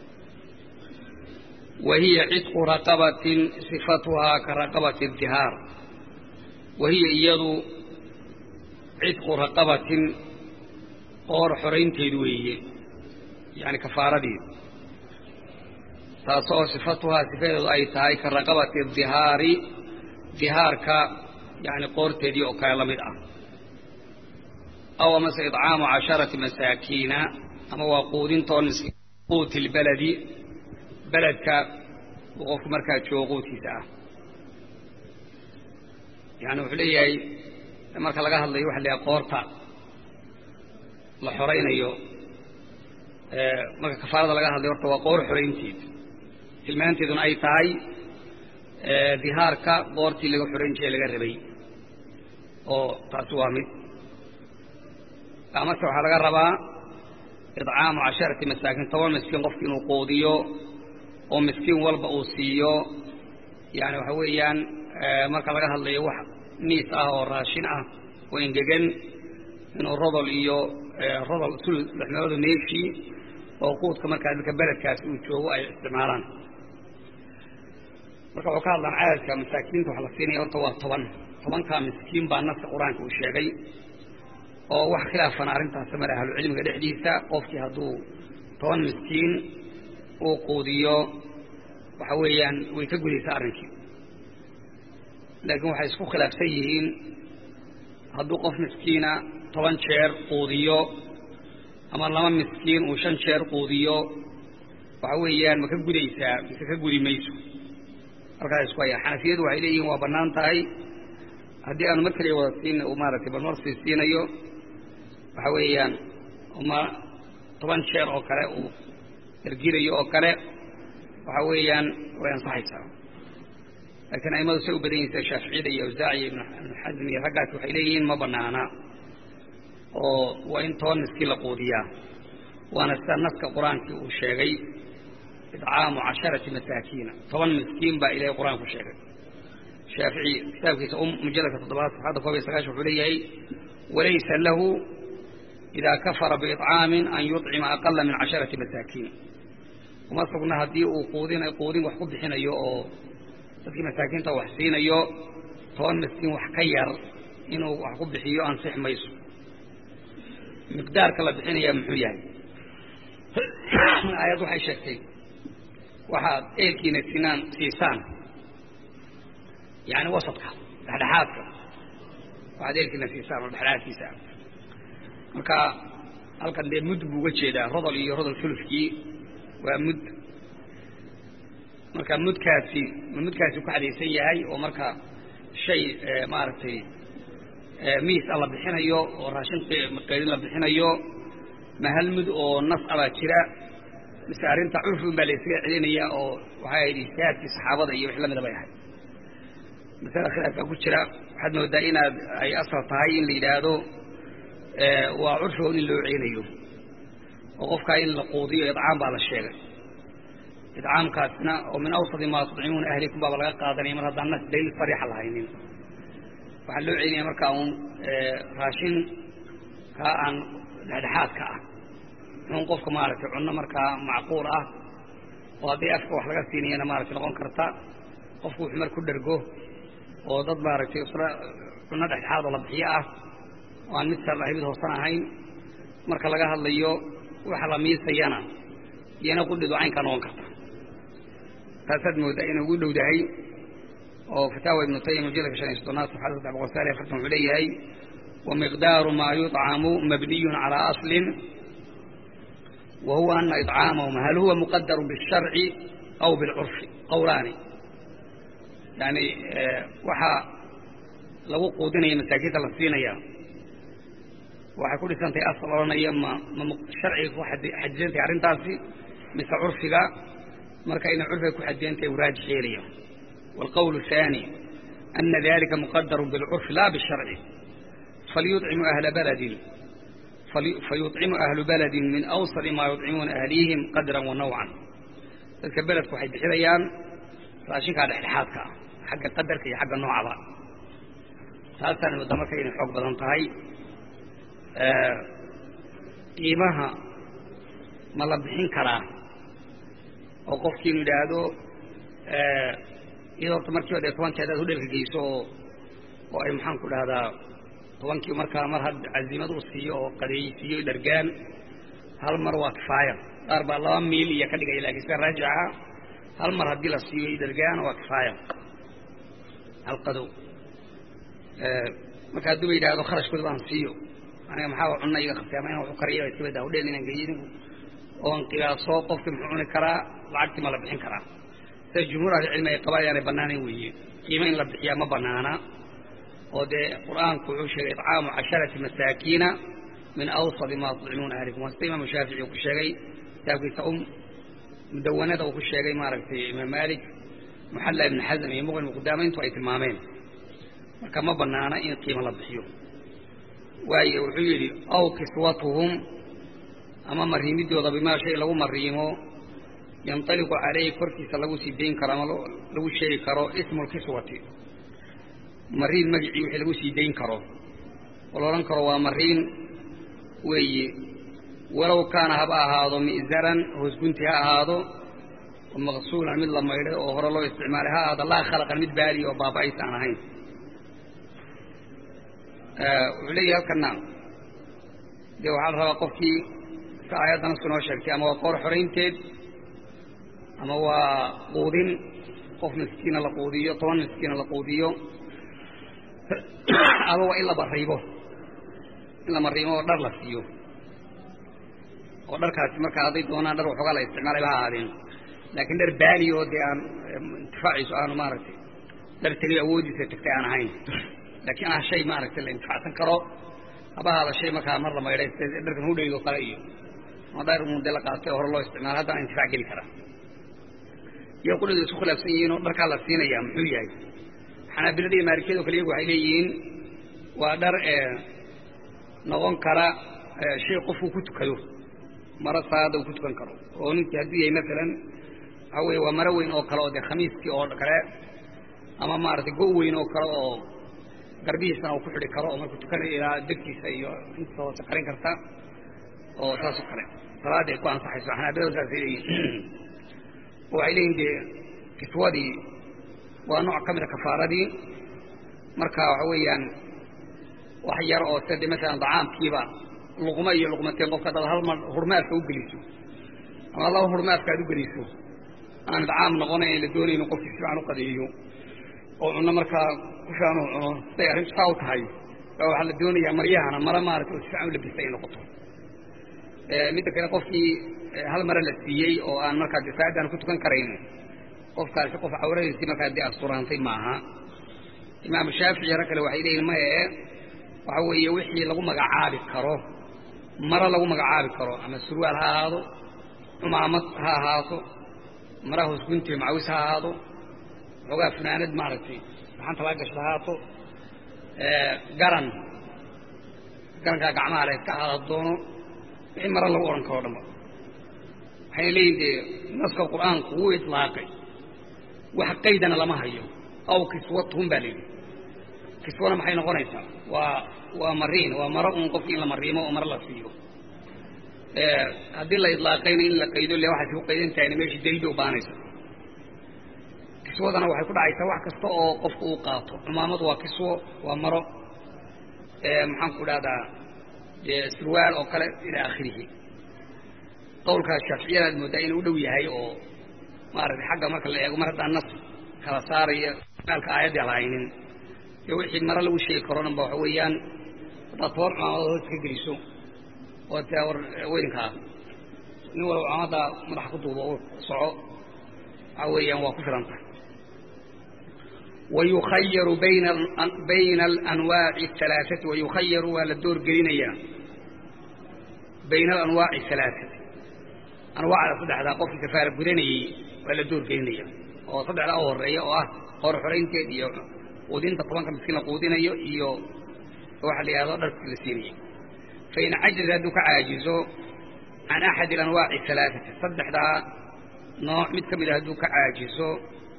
wa hiya cidqu raqabatin sifatuhaa ka raqabati dihaar wa hiya iyadu cidqu raqabatin qoor xoraynteedu weeye yani kafaaradii taasoo sifatuhaa sifadeedu ay tahay ka raqabati dihaari dihaarka yani qoorteedii oo kale la mid ah aw amase idcaamu casharati masaakiina ama waa quudintoon quuti lbaladi beledka uu qofku markaa joogo quudkiisa ah yani wuxuu leeyahay marka laga hadlayo waxa la yahay qoorta la xoraynayo marka kafaarada laga hadlayo horta waa qoor xoraynteed tilmaanteeduna ay tahay dihaarka qoortii laga xorayn jiray laga rabay oo taasi waa mid amase waxaa laga rabaa idcaamu casharati masaakiin toban miskiin qofki inuu quudiyo oo miskiin walba uu siiyo yani waxa weeyaan marka laga hadlayo wax niis ah oo raashin ah oo engegan inuu rodol iyo rodol tul lexmeeladu meeshii oo quudka markaa dadka beledkaasi uu joogo ay isticmaalaan marka wuxuu ka hadlaan cadadka masaakiinta waxa la siinaya horta waa toban tobankaa miskiin baa naska qur-aanka uu sheegay oo wax khilaafana arrintaas male ahlucilmiga dhexdiisa qofkii hadduu toban miskiin uu quudiyo waxa weeyaan way ka gudaysaa arrinkii laakiin waxay isku khilaafsan yihiin hadduu qof miskiina toban jeer quudiyo ama laba miskiin uu shan jeer quudiyo waxa weeyaan ma ka gudaysaa mise ka gudi mayso halkaas isku haya xanafiyadu waxay leeyihiin waa bannaan tahay haddii aanu mar kaliya wada siin maaragtay balmar sii siinayo waxa weeyaan ma toban jeer oo kale uu dargirayo oo kale waxa weeyaan way ansaxaysaa laakiin aimadu say u badan yihin sida shaaficiyada iyo awsaaciya ibnu xasm iyo raggaas waxay leeyihiin ma banaana oo waa in toban miskiin la quudiyaa waana sida naska qur-aankii uu sheegay idcaamu casharati masaakiina toban miskiin baa ilahay qur-aanku sheegay shaafici kitaabkiisa mujalladka toddobaad saxadda koob iyo sagaashan wuxuu leeyahay walaysa lahu idaa kafara biicaamin an yuطcima aqala min casharati masaakiin uma sugna haddii uu quudin quudin wax ku bixinayo oo dadkii masaakiinta wax siinayo toban miskiin wax ka yar inuu wax ku bixiyo ansix mayso miqdaarka la bixinaya muxuu yahay aayad waxay sheegtay waxaad eelkiina sinaan siisaan yani wasadka dhexdhexaadka waxaad eelkiina siisaan oo dhexdhexaadkiisa ah marka halkan dee mud buu uga jeedaa rodol iyo rodol fulufkii waa mud marka mudkaasi mudkaasi ku xadaysan yahay oo marka shay maaragtay miis a la bixinayo oo raashin qeydin la bixinayo ma hal mud oo nas abaa jira mise arrinta curfi un baa la ysaga celinaya oo waxay ahayd ijtihaadkii saxaabada iyo wix lamida bay ahayd masala khilaaf baa ku jira waxaad moodaa inaad ay asal tahay in la yidhaahdo waa curfigood in loo celinayo oo qofkaa in la quudiyo idcaam baa la sheegay idcaamkaasna oo min awsadi maa tudcimuuna ahlikum baaba laga qaadanaya mar haddaan nas daliil sariixa lahaynin waxaa loo celinaya markaa uun raashin kaa aan dhexdhexaadka ah muxuun qofka maaragtay cunno markaa macquul ah oo haddii afka wax laga siinayana maaragtay noqon karta qofku wuxuu mar ku dhergo oo dad maaragtay isla cunno dhexdhexaad oo la bixiyo ah oo aan mid sar ahay mid hoosan ahayn marka laga hadlayo waxa la miisayana iyana qudhidu caynkaa noqon karta taasaad moodaa inay ugu dhowdahay oo fataawa ibnu taymiya mujalladka shan iyo soddonaad saxada saddex boqol sagaal iyo afartan wuxuu leeyahay wamiqdaaru maa yuطcamu mabniyun calaa aslin wa huwa ana iطcaamahum hal huwa muqadaru biالsharci aw biاlcurfi qowlaani yani waxaa lagu quudinaya masaakiinta la siinaya waxay ku dhisantahay asal odhanaya ma ma sharciga ku xadidantahay arrintaasi mise curfiga marka inay curfiga ku xadidantahay uu raajix yeelaya والقول الثاني أن ذلك مقدر بالعرف لا بالشرع فليطعم أهل بلد فيطعم أهل بلد من أوصل ما يطعمون أهليهم قدرا ونوعا ذلك بلد كحيد حريان فأشيك على حلحاتك حق قدرك حق النوع ذا ثالثا ودمك إن حق بدن طهي قيمها ما لبحين كراه وقفكين يدادو iyadoo orta markiiba dee tobankii hadaad hudhelka geyso oo oo ay maxaan ku dhahdaa tobankii markaa mar had cazimad u siiyo oo qadeeysiiyo dhargaan hal mar waa kifaaya qaar baa laba miil iyo ka dhigaya laakiin sida raajixa hal mar haddii la siiyo dhargaan waa kifaaya hal qadow marka hadduu ba yidhaahdo kharashkooda baan siiyo aniga maxaa cunna iga qabtay ama inaan waxu kariya iska badaa hudheel inaan geeyo inigu oon qiyaaso qofkii muxuu cuni karaa lacagtii ma la bixin karaa sida jumhuur ahlicilmi ay qabaan yaanay bannaanayn weeye qiimo in la bixiyaa ma bannaana oo dee qur'aanku wuxuu sheegay icaamu casharati masaakiina min awsadi maa tudcimuuna ahlikum waa sida imaamu shaafici uu ku sheegay kitaabkiisa um mudawanada uu ku sheegay maaragtay imaam maalik muxalla ibni xasm iyo muqni muqdaamayntu ay tilmaameen marka ma bannaana in qiimo la bixiyo waayo wuxuu yidhi aw kiswatuhum ama mariimidooda bimaa shay lagu mariimo yanطaliqu calayhi korkiisa lagu sii dayn karo ama lagu sheegi karo ismu lkiswati mariin magicii wixii lagu sii dayn karo oo la odhan karo waa mariin weeye walow kaana haba ahaado mi'zaran hoosgunti ha ahaado oo maqsuulan mid la maydhay oo hore loo isticmaalay ha ahaado laa khalaqan mid baali oo baaba'aysa aan ahayn wuxuu leeyahay halkana dee waxaa la rabaa qofkii si aayaddan isku noo sheegtay ama waa qoor xoraynteed ama waa quudin qof miskiina la quudiyo toban miskiina la quudiyo ama waa in la mariibo in la mariimo oo dhar la siiyo oo dharkaasi markaa hadday doonaan dhar waxoogaa la isticmaalay ba ha ahaadeen laakiin dhar baali oo dee aan intifaaciisu aanu maaragtay dhar tegay awoodiisa tagtay aan ahayn laakiin ah shay maaragtay la intifaacsan karo haba ahaada shay markaa mar la maydhay sida dharkan hudhaygo kale iyo ama dhar mudde la qaatay oo hore loo isticmaala haddana intifaac geli kara iyo qudhadu isku khilaafsan yihiin oo dharkaa la siinaya muxuu yahay xanaabilada iyo maalikiyado kale iyagu waxay leeyihiin waa dhar noqon kara shay qofku ku tukado maro salaada uu ku tukan karo oo ninkii hadduu yahay maalan waxaa weeye waa maro weyn oo kale oo dee khamiiskii oo kale ama maaragtay go' weyn oo kale oo garbihiisana uu ku xidhi karo oo markuu tukanayo ilaa degtiisa iyo intiisa hoose qarin karta oo saasoo kale salaadii ay ku ansaxayso xanaabiladu saasay leeyihin waxay leeyihin dee kiswadii waa nooc ka mida kafaaradii marka waxa weeyaan wax yar oo sida de masalan dacaamkiiba luqmo iyo luqmateen qofka dad hal mar hurmaadka u geliso ama laba hurmaadka aad u geliso aan dacaam noqonayn la doonayno qofkii si fiican u qadeeyo oo cunno markaa ku fiican uu cuno siday arrintu saa u tahay baa waxaa la doonayaa maryahana mara maaragtay oo si fiican u labisa ay noqoto midda kale qofkii hal mare la siiyey oo aan markaa de saacadaan ku tukan karayn qofkaasi qof cawradiisii markaa dee asturaantay maaha imaamu shaafici rag kale waxay leeyihin maye waxa weeye wixii lagu magacaabi karo maro lagu magacaabi karo ama surwaal ha ahaado cumaamad ha ahaato mara hoosgunti macawis ha ahaado xoogaa funaanad maaragtay gaxanta laga gashda ahaato garan garankaa gacmaha le iska ahaada doono wixii maro lagu odhan karo o dhanba waxayna leeyihin dee naska qur'aanku wuu itlaaqay wax qaydana lama hayo aw kiswatuhum baa layidhi kiswana maxay noqonaysaa waa waa mariin waa maro un qofki in la mariimo oo maro la siiyo haddii la idlaaqayna in la qaydo le waxaasi ku qaydan tahayna meeshii daliil bay u baanaysa kiswadana waxay ku dhacaysaa wax kasta oo qofku uu qaato cumaamadu waa kiswo waa maro maxaan ku dhahdaa dee surwaal oo kale ilaa akhirihi qowlka shaaficiyada aad mooddaa inuu u dhow yahay oo maaragtay xagga marka la eego mar haddaan nas kala saaraya maalka aayaddii lahaynin dee wixii mare lagu sheegi karo dhan ba waxa weeyaan haddaad toban cumaamada hoos ka geliso oo taa war weynkaa nin walba cumaamada madaxa ku duubo oo soco waxa weeyaan waa ku filan tahay wayukhayaru bayna bayna alanwaaci alaaati wayukhayaru waa la door gelinayaa bayna alanwaaci alaaati anwaacda saddexdaa qofkii kafaara gudanayey waa la door gelinaya oo saddexdaa u horeeya oo ah hor xoraynteed iyo quudinta tobanka miskiin la quudinayo iyo waxa la yidhahdo dharkii la siinayay fain cajaza hadduu ka caajizo can axadi alanwaaci alaaati saddexdaa nooc mid ka mid a hadduu ka caajizo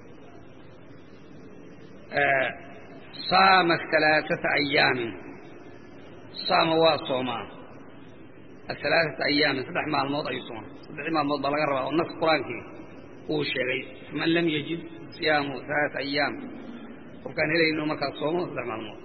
saama alaaثata ayaamin saama waa soomaa alaaثata ayaamin saddex maalmood ayuu soomaa saddexdii maalmood baa laga rabaa oo nas qur-aankii uu sheegay faman lam yajid siyaamu alaaثa ayaam qofkaan helayno markaas soomo saddex maalmood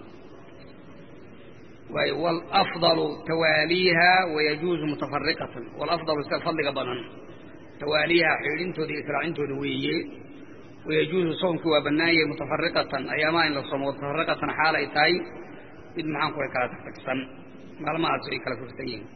waay wاlafضalu tawaaliiha wayajuuzu mutafariqatan wاlafضalu sida fadliga badan tawaaliiha xidhintooda iyo israacintooda weeye wayajuuzu soomkii waa bannaanyay mutafariqatan ayaamaha in la soomo mutafariqatan xaal ay tahay mid maxaanku ay kala tagtagsan maalmahaas ay kala fursan yihiin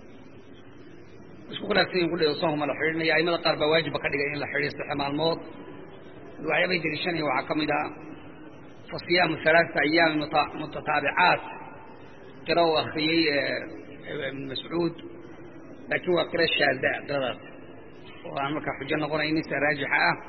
isku khilaafsan yihin kudhe soomka ma la xidhinaya aimada qaar baa waajibba ka dhigay in la xidhiyo saxe maalmood waxyaabay deliishanaya waxaa ka mid ah fa siyaamu alaaثata ayaamin mutataabicaat qira uu akriyey ibn mascuud laakiin waa qiro shaada qiradaas oo aan markaa xujo noqonaynin sida raajixa ah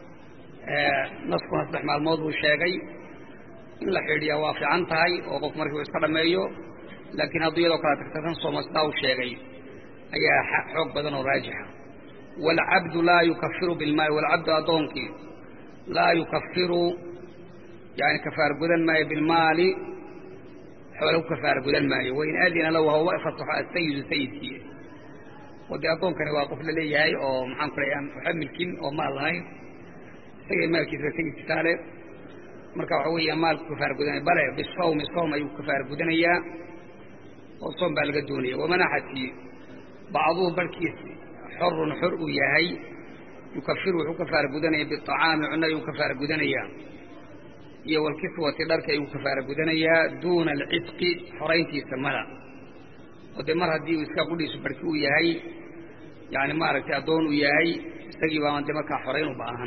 naskuna saddex maalmood buu sheegay in la xidhiyaa waa fiican tahay oo qof markii uu iska dhammeeyo laakiin hadduu iyadoo kala tagtagsan sooma sidaa uu sheegay ayaa xoog badan oo raajixa waalcabdu laa yukafiru bilmaali waalcabdu addoonkii laa yukafiru yani kafaar gudan maayo bilmaali xoole ku kafaar gudan maayo wain aadina lahu hawa fasaxo asayidu sayidkii oo dee addoonkani waa qof la leeyahay oo maxaan ku leeya aan waxa milkin oo maal lahayn isagay maalkiisa sayidkiisaa le marka waxa weeya maalku kafaar gudanaya bale bisawmi soom ayuu kafaar gudanayaa oo soom baa laga doonaya wamanaxati bacduhu barhkiisi xorun xor uu yahay yukafiru wuxuu kafaar gudanaya biacaami cunno ayuu kafaar gudanayaa iyo walkiswati dharka ayuu kafaara gudanayaa duuna alcidqi xorayntiisa mada oo dee mar haddii uu iska qudhiisu barki uu yahay yani maaragtay addoon uu yahay isagii baaban dee markaa xorayn u baahan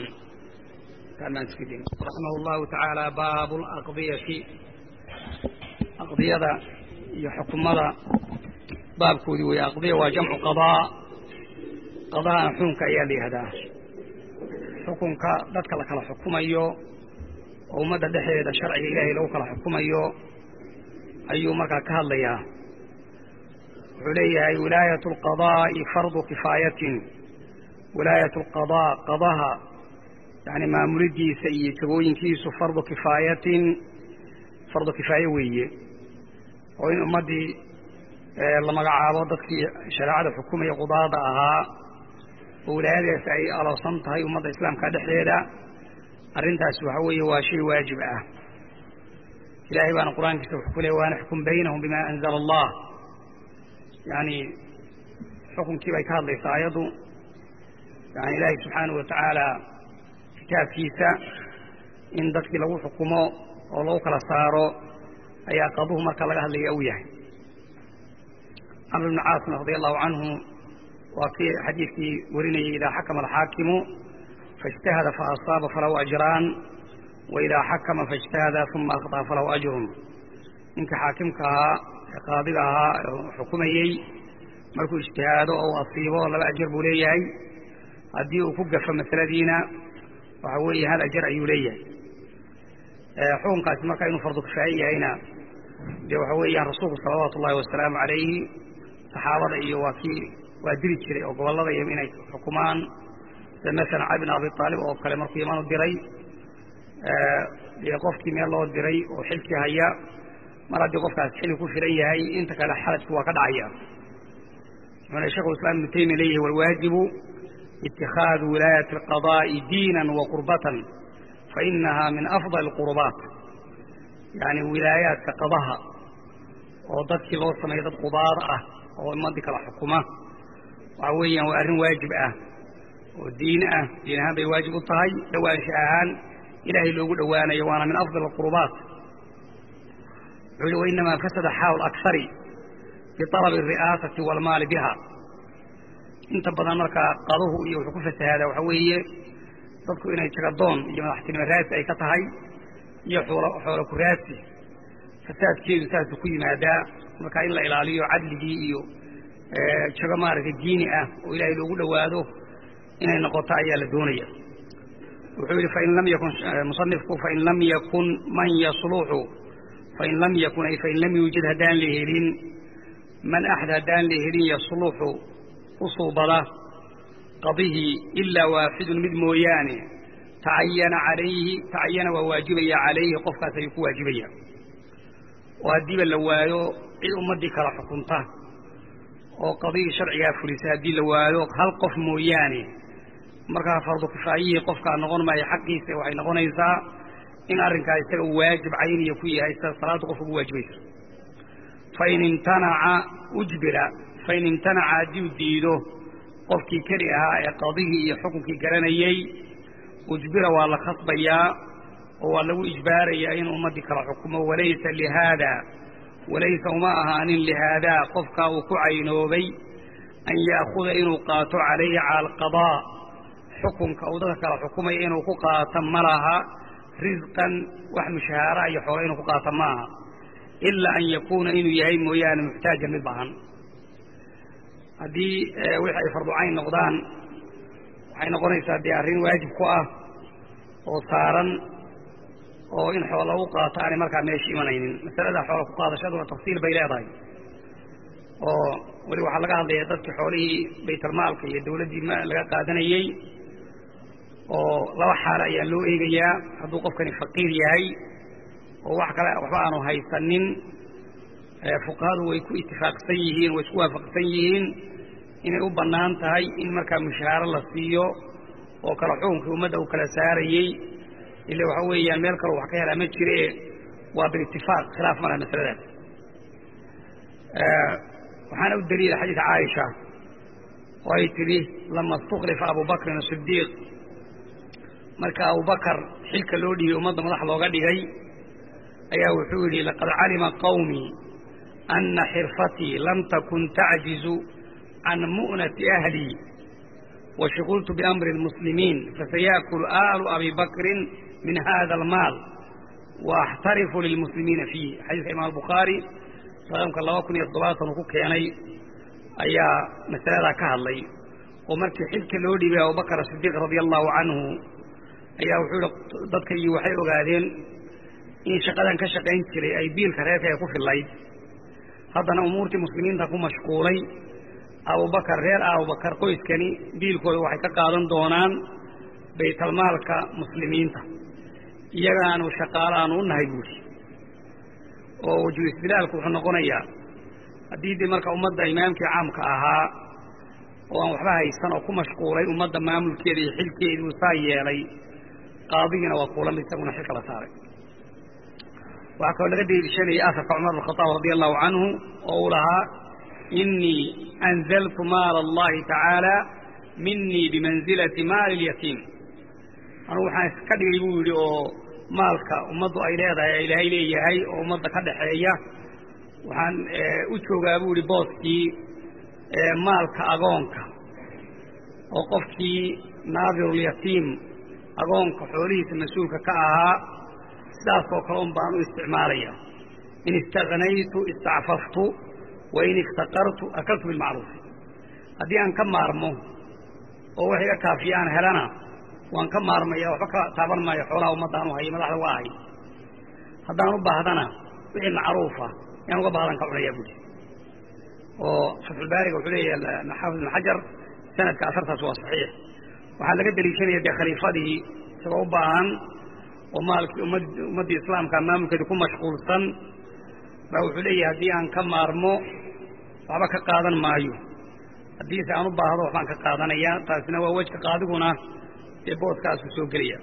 raximah llahu tacaala baabu laqdiyati aqdiyada iyo xukumada baabkoodii wey aqdiya waa jamcu qadaa qadahana xukunka ayaa la yihahdaa xukunka dadka la kala xukumayo oo ummadda dhexdeeda sharciga ilaahay lagu kala xukumayo ayuu markaa ka hadlayaa wuxuu leeyahay wilaayat alqadaa'i fardu kifaayatin wilaayat alqadaa qadaha yani maamulidiisa iyo jagooyinkiisu fardu kifaayatin fardu kifaaye weeye oo in ummaddii la magacaabo dadkii shareecada xukumaya qudaada ahaa oo wilaayadaas ay aloosan tahay ummadda islaamka dhexdeeda arrintaasi waxa weeye waa shay waajib ah ilaahay baana qur-aankiisa wuxuu ku leey waana xukun baynahum bima anzala allah yani xukunkii bay ka hadlaysaa ayaddu yani ilaahay subxaanahu watacaala kitaabkiisa in dadkii lagu xukumo oo lagu kala saaro ayaa qaduhu marka laga hadlaya u yahay camr bni caasim radi allahu canhu waa kii xadiidkii warinayay idaa xakama alxaakimu faاجتahada faaصaaba falahu ajraan waidaa xakama faاجtahada uma akhطأ falahu ajrun ninka xaakimka ahaa ee qaadiga ahaa xukumayey markuu ijtihaado oo u asiibo laba ajar buu leeyahay haddii uu ku gafo masaladiina waxa weeye hal ajar ayuu leeyahay xukunkaasi marka inuu fardu kifaaye yahayna dee waxa weeyaan rasuulku salawaatu ullahi wasalaamu calayhi saxaabada iyo waa kii waa diri jiray oo gobollada iyo inay xukumaan sida masalan cali bin abi aalib oo kale markuu yaman u diray dee qofkii meel loo diray oo xilkii haya mar haddii qofkaas xilli ku filan yahay inta kale xaladku waa ka dhacaya wuxuuna shekhu islam ibnu taymiya leeyahay walwaajibu itikhaadu wilaayati alqadaa'i diinan wa qurbatan fa inaha min afdal alqurubaat yani wilaayaadka qadaha oo dadkii loo sameeya dad qudaada ah oo ummadii kala xukuma waxa weeyaan waa arrin waajib ah oo diin ah diin ahaan bay waajib u tahay dhowaansha ahaan ilaahay loogu dhowaanayo waana min afdal alqurubaat wuxuu yihi wainamaa fasada xaalu akhari bialabi alri'aasati waalmaali biha inta badan markaa qaduhu iyo wuxuu ku fasahaadaa waxaa weeye dadku inay jagadoon iyo madaxtinimo raasi ay ka tahay iyo xoolo ku raasi fasaadkeedu saasuu ku yimaadaa markaa in la ilaaliyo cadligii iyo jago maaragtay diini ah oo ilaahay loogu dhowaado inay noqoto ayaa la doonaya wuxuu yidhi fain lam yakun musanifku fain lam yakun man yasluxu fain lam yakun ay fain lam yuujad haddaan la helin man axad haddaan la helin yasluxu u suubada qadihii ilaa waaxidun mid mooyaane tacayana calayhi tacayana waa waajibaya calayhi qofkaas ayuu ku waajibaya oo haddiiba la waayo cid ummaddii kala xukunta oo qadihii sharcigaa fulisa haddii la waayo hal qof mooyaane markaa fardu kifaayihii qofkaa noqon maayo xaqiisa waxay noqonaysaa in arrinkaa isaga uu waajib cayniya ku yahay sida salaadda qofka ugu waajibaysa fain imtanaca ujbira fain imtanaca haddii u diido qofkii keli ahaa ee qadihii iyo xukunkii garanayey ujbira waa la khasbayaa oo waa lagu ijbaarayaa inuu ummaddii kala xukumo walaysa lihaada walaysa uma ahaanin lihaadaa qofkaa uu ku caynoobay an ya'khuda inuu qaato calayhi cala alqadaa xukunka uu dadka kala xukumaya inuu ku qaato ma laha risqan wax mushahaara iyo xoolo inuu ku qaato ma aha ilaa an yakuuna inuu yahay mooyaane muxtaajan mid bahan haddii wixii ay farducayn noqdaan waxay noqonaysaa dee arrin waajib ku ah oo saaran oo in xoola lagu qaato aanay markaa meesha imanaynin masalada xoola ku qaadashaduna tafsiil bay leedahay oo weli waxaa laga hadlaya dadkii xoolihii baytalmaalka iyo dawladdii laga qaadanayey oo laba xaalo ayaa loo eegayaa hadduu qofkani faqiir yahay oo wax kale waxba aanu haysanin fuqahadu way ku itifaaqsan yihiin way isku waafaqsan yihiin inay u bannaan tahay in markaa mushahaaro la siiyo oo kala xukunkii ummadda uu kala saarayey ila waxa weeyaan meel kaloo wax ka helaa ma jire waa biitifaaq khilaaf malaha masaladaas waxaana u daliila xadiid caaisha oo ay tidhi lama istuklifa abubakrin asidiiq marka abubakar xilka loo dhigay ummadda madax looga dhigay ayaa wuxuu yidhi laqad calima qawmii ana xirfatii lam takun tacjizu can mu'nati ahlii washugultu biamri اlmuslimiin fasayaakulu aalu abi bakrin min hada almaal waaxtarifu lilmuslimiina fiih xadiiska imaam albukhaari raqamka laba kun iyo toddobaatan uu ku keenay ayaa masaladaa ka hadlay oo markii xilka loo dhiibay abubakar asidiiq radia allahu canhu ayaa wuxuu yihi dadkaygii waxay ogaadeen in shaqadan ka shaqayn jiray ay biilka reerka ay ku fillayd haddana umuurtii muslimiinta ku mashquulay abubakar reer abubakar qoyskani biilkooda waxay ka qaadan doonaan baytalmaalka muslimiinta iyagaanu shaqaalo aanu u nahay buuri oo waju istidlaalku wuxuu noqonayaa haddii dee marka ummadda imaamkii caamka ahaa oo aan waxba haysan oo ku mashquulay ummadda maamulkeeda iyo xilkeedii uu saa yeelay qaadigiina waa kuulamid isaguna xilka la saaray waxaa kaloo laga deliishanayay afarka cumar bn khadaab radia allahu canhu oo uu lahaa inii anzaltu maala allahi tacaala minii bimanzilati maali اlyatiim anugu waxaan iska dhigay buu yidhi oo maalka ummaddu ay leedahay ee ilaahay leeyahay oo ummadda ka dhaxeeya waxaan u joogaa buu yidhi booskii maalka agoonka oo qofkii naadirulyatiim agoonka xoolihiisa mas-uulka ka ahaa sidaasoo kale un baan u isticmaalaya in istagnaytu istacfaftu wa in iftaqartu akaltu bilmacruufi haddii aan ka maarmo oo wax iga kaafiya aan helana waan ka maarmaya waxba ka taaban maayo xoolaha ummaddaan u hayo madaxda uga ahay haddaan u baahdana wixii macruufa yaan uga baahdan ka cunaya buuri oo fatxulbaariga wuxuu leeyahay xaafid ibn xajar sanadka asartaas waa saxiix waxaa laga deliishanaya dee khaliifadii isagoo u baahan oo maalkii ummad ummaddii islaamka maamulkeeda ku mashquulsan baa wuxuu leeyahay haddii aan ka maarmo waxba ka qaadan maayo haddiise aan u baahdo waxbaan ka qaadanaya taasina waa wejka qaadiguna dee booskaasuu soo gelaya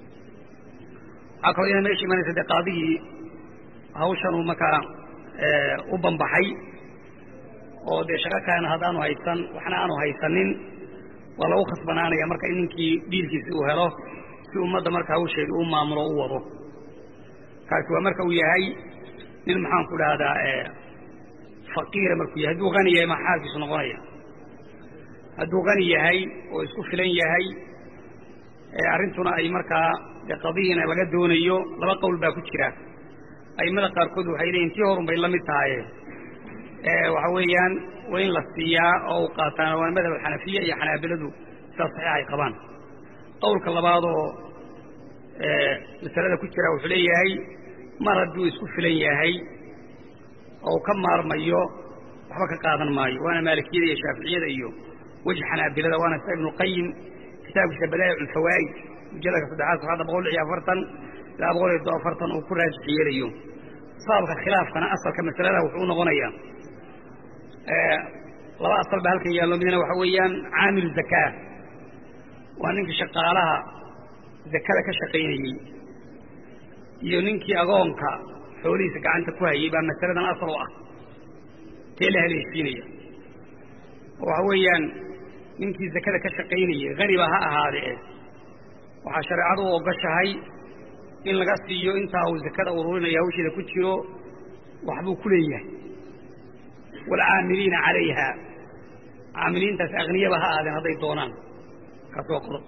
waxaa kaloo ina meesha imanaysa dee qaadigii hawshan uu markaa u bambaxay oo dee shaqo kalena haddaanu haysan waxna aanu haysanin waa lagu khasbanaanaya marka in ninkii dhiilkiisi uu helo si ummadda marka hawsheeda u maamulo u wado kaasi waa marka uu yahay nin maxaan ku dhahdaa faqiira markuu yahay hadduu hani yahay maa xaalkiisu noqonaya hadduu hani yahay oo isku filan yahay arrintuna ay markaa dee qadiina laga doonayo laba qowl baa ku jira a'immada qaarkood waxay leeyihin tii horun bay la mid tahaye waxa weeyaan waa in la siiyaa oo u qaataan waa madhab xanafiya iyo xanaabiladu sidaas saxiix ay qabaan qowlka labaadoo masalada ku jira wuxuu leeyahay mar hadduu isku filan yahay oo ka maarmayo waxba ka qaadan maayo waana maalikiyada iyo shaaficiyada iyo weji xanaabilada waana sida ibnuqayim kitaabkiisa badaa'ic ulfawaa'id mujalladka saddexaad safxadda boqol lix iyo afartan ilaa boqol iyo todoba afartan uu ku raajix yeelayo sababka khilaafkana asalka masalada wuxuu u noqonayaa laba asal baa halkan yaallo midna waxa weeyaan caamilu zakaa waa ninkii shaqaalaha zakada ka shaqaynayey iyo ninkii agoonka xoolihiisa gacanta ku hayey baa masaladan asal u ah tee la haleeshiinaya oo waxa weeyaan ninkii zakada ka shaqaynayey haniba ha ahaadee waxaa shareecadu u ogoshahay in laga siiyo intaa uu zakada ururinaya hawsheeda ku jiro waxbuu ku leeyahay waalcaamiliina calayha caamiliintaas akniyaba ha aadeen hadday doonaan kaas waa qodob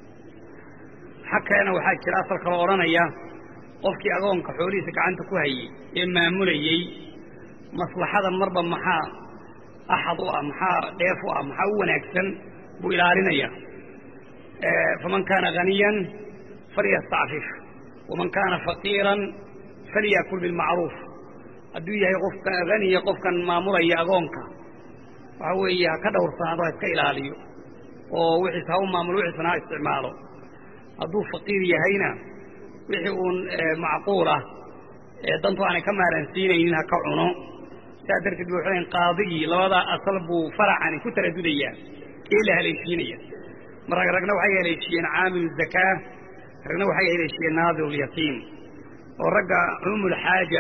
xag kalena waxaa jira asal kaloo odhanaya qofkii agoonka xoolihiisa gacanta ku hayey ee maamulayey maslaxadan marba maxaa axad u ah maxaa dheef u ah maxaa u wanaagsan buu ilaalinaya faman kaana haniyan falyastacfif waman kaana faqiiran falyakul bilmacruuf hadduu yahay qofka haniya qofkan maamulaya agoonka waxa weeye ha ka dhowrsanaado ha iska ilaaliyo oo wixiis ha u maamulo wixiisna ha isticmaalo hadduu faqiir yahayna wixii uun macquul ah ee dantu aanay ka maaransiinaynin ha ka cuno sidaa darteed ba waxay qaadigii labadaa asal buu faracani ku taradudayaa kee la haleeshiinaya mar rag ragna waxay haleeshiyeen caamilu zakaa ragna waxay haleeshiyeen naadirulyatiim oo ragga cumuumulxaaja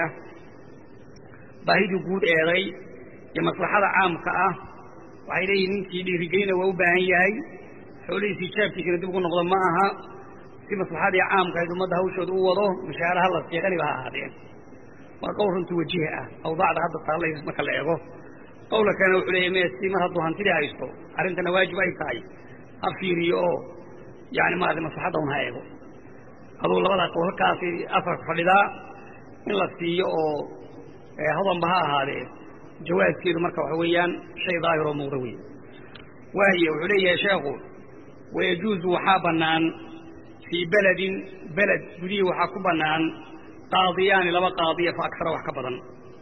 baahidii guud eeday iyo maslaxada caamka ah waxay leeyihin ninkii dhiirigelina waa u baahan yahay xoolihiisii jaabkiisina dib ugu noqdo ma aha si maslaxadii caamka ayd ummadda hawshooda u wado mushaaraha la siiya qaniba ha ahaadeen waa qowl runtii wajihi ah awdaacda hadda taalla marka la eego qowla kalena wuxuu leeyahy me si mar hadduu hantidii haysto arrintana waajib ay tahay ha fiiriyo oo yani maarata maslaxadda un ha eego aduu labadaa qowl halkaasi afarka fadhidaa in la siiyo oo hodanba ha ahaadee jawaaskeedu marka waxa weeyaan shay daahir oo muuqda wey waaye wuxuu leeyahay sheekhu wayajuuzu waxaa bannaan fii beledin beled gudihii waxaa ku bannaan qaadiyaani laba qaadiya fa agsara wax ka badan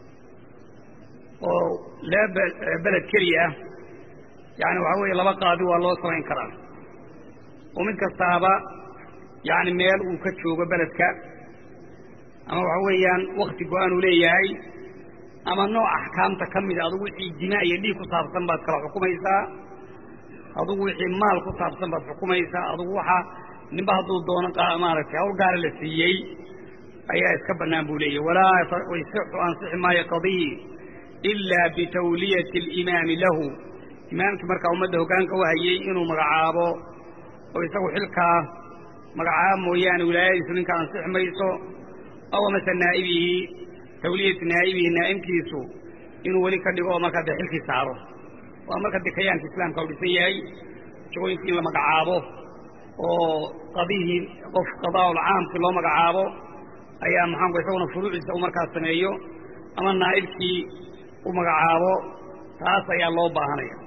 oo laba beled keliya ah yani waxaa weeye laba qaadi waa loo samayn karaa oo mid kastaaba yani meel uu ka joogo beledka ama waxa weeyaan wakti go-aan uu leeyahay ama nooc axkaamta ka mida adugu wixii dimaa iyo dhiig ku saabsan baad kala xukumaysaa adugu wixii maal ku saabsan baad xukumaysaa adugu waxa ninba hadduu doono maaragtay hawl gaara la siiyey ayaa iska bannaan buu leeyahy walaa yasixu ansixi maayo qadiyi ilaa bitawliyati alimaami lahu imaamkii markaa ummadda hoggaanka u hayey inuu magacaabo oo isagu xilkaa magacaabo mooyaane wilaayadiisu ninka ansixi mayso aw amase naa'ibihi tawliyati naa'ibihi naa'imkiisu inuu weli ka dhigo oo markaa dee xilkii saaro waa marka dekayaanka islaamka u dhisan yahay jagooyinkii in la magacaabo oo qadihii qof qadaa'ul caamkii loo magacaabo ayaa maxaanku isaguna furuuciisa u markaa sameeyo ama naa'ibkii u magacaabo taas ayaa loo baahanaya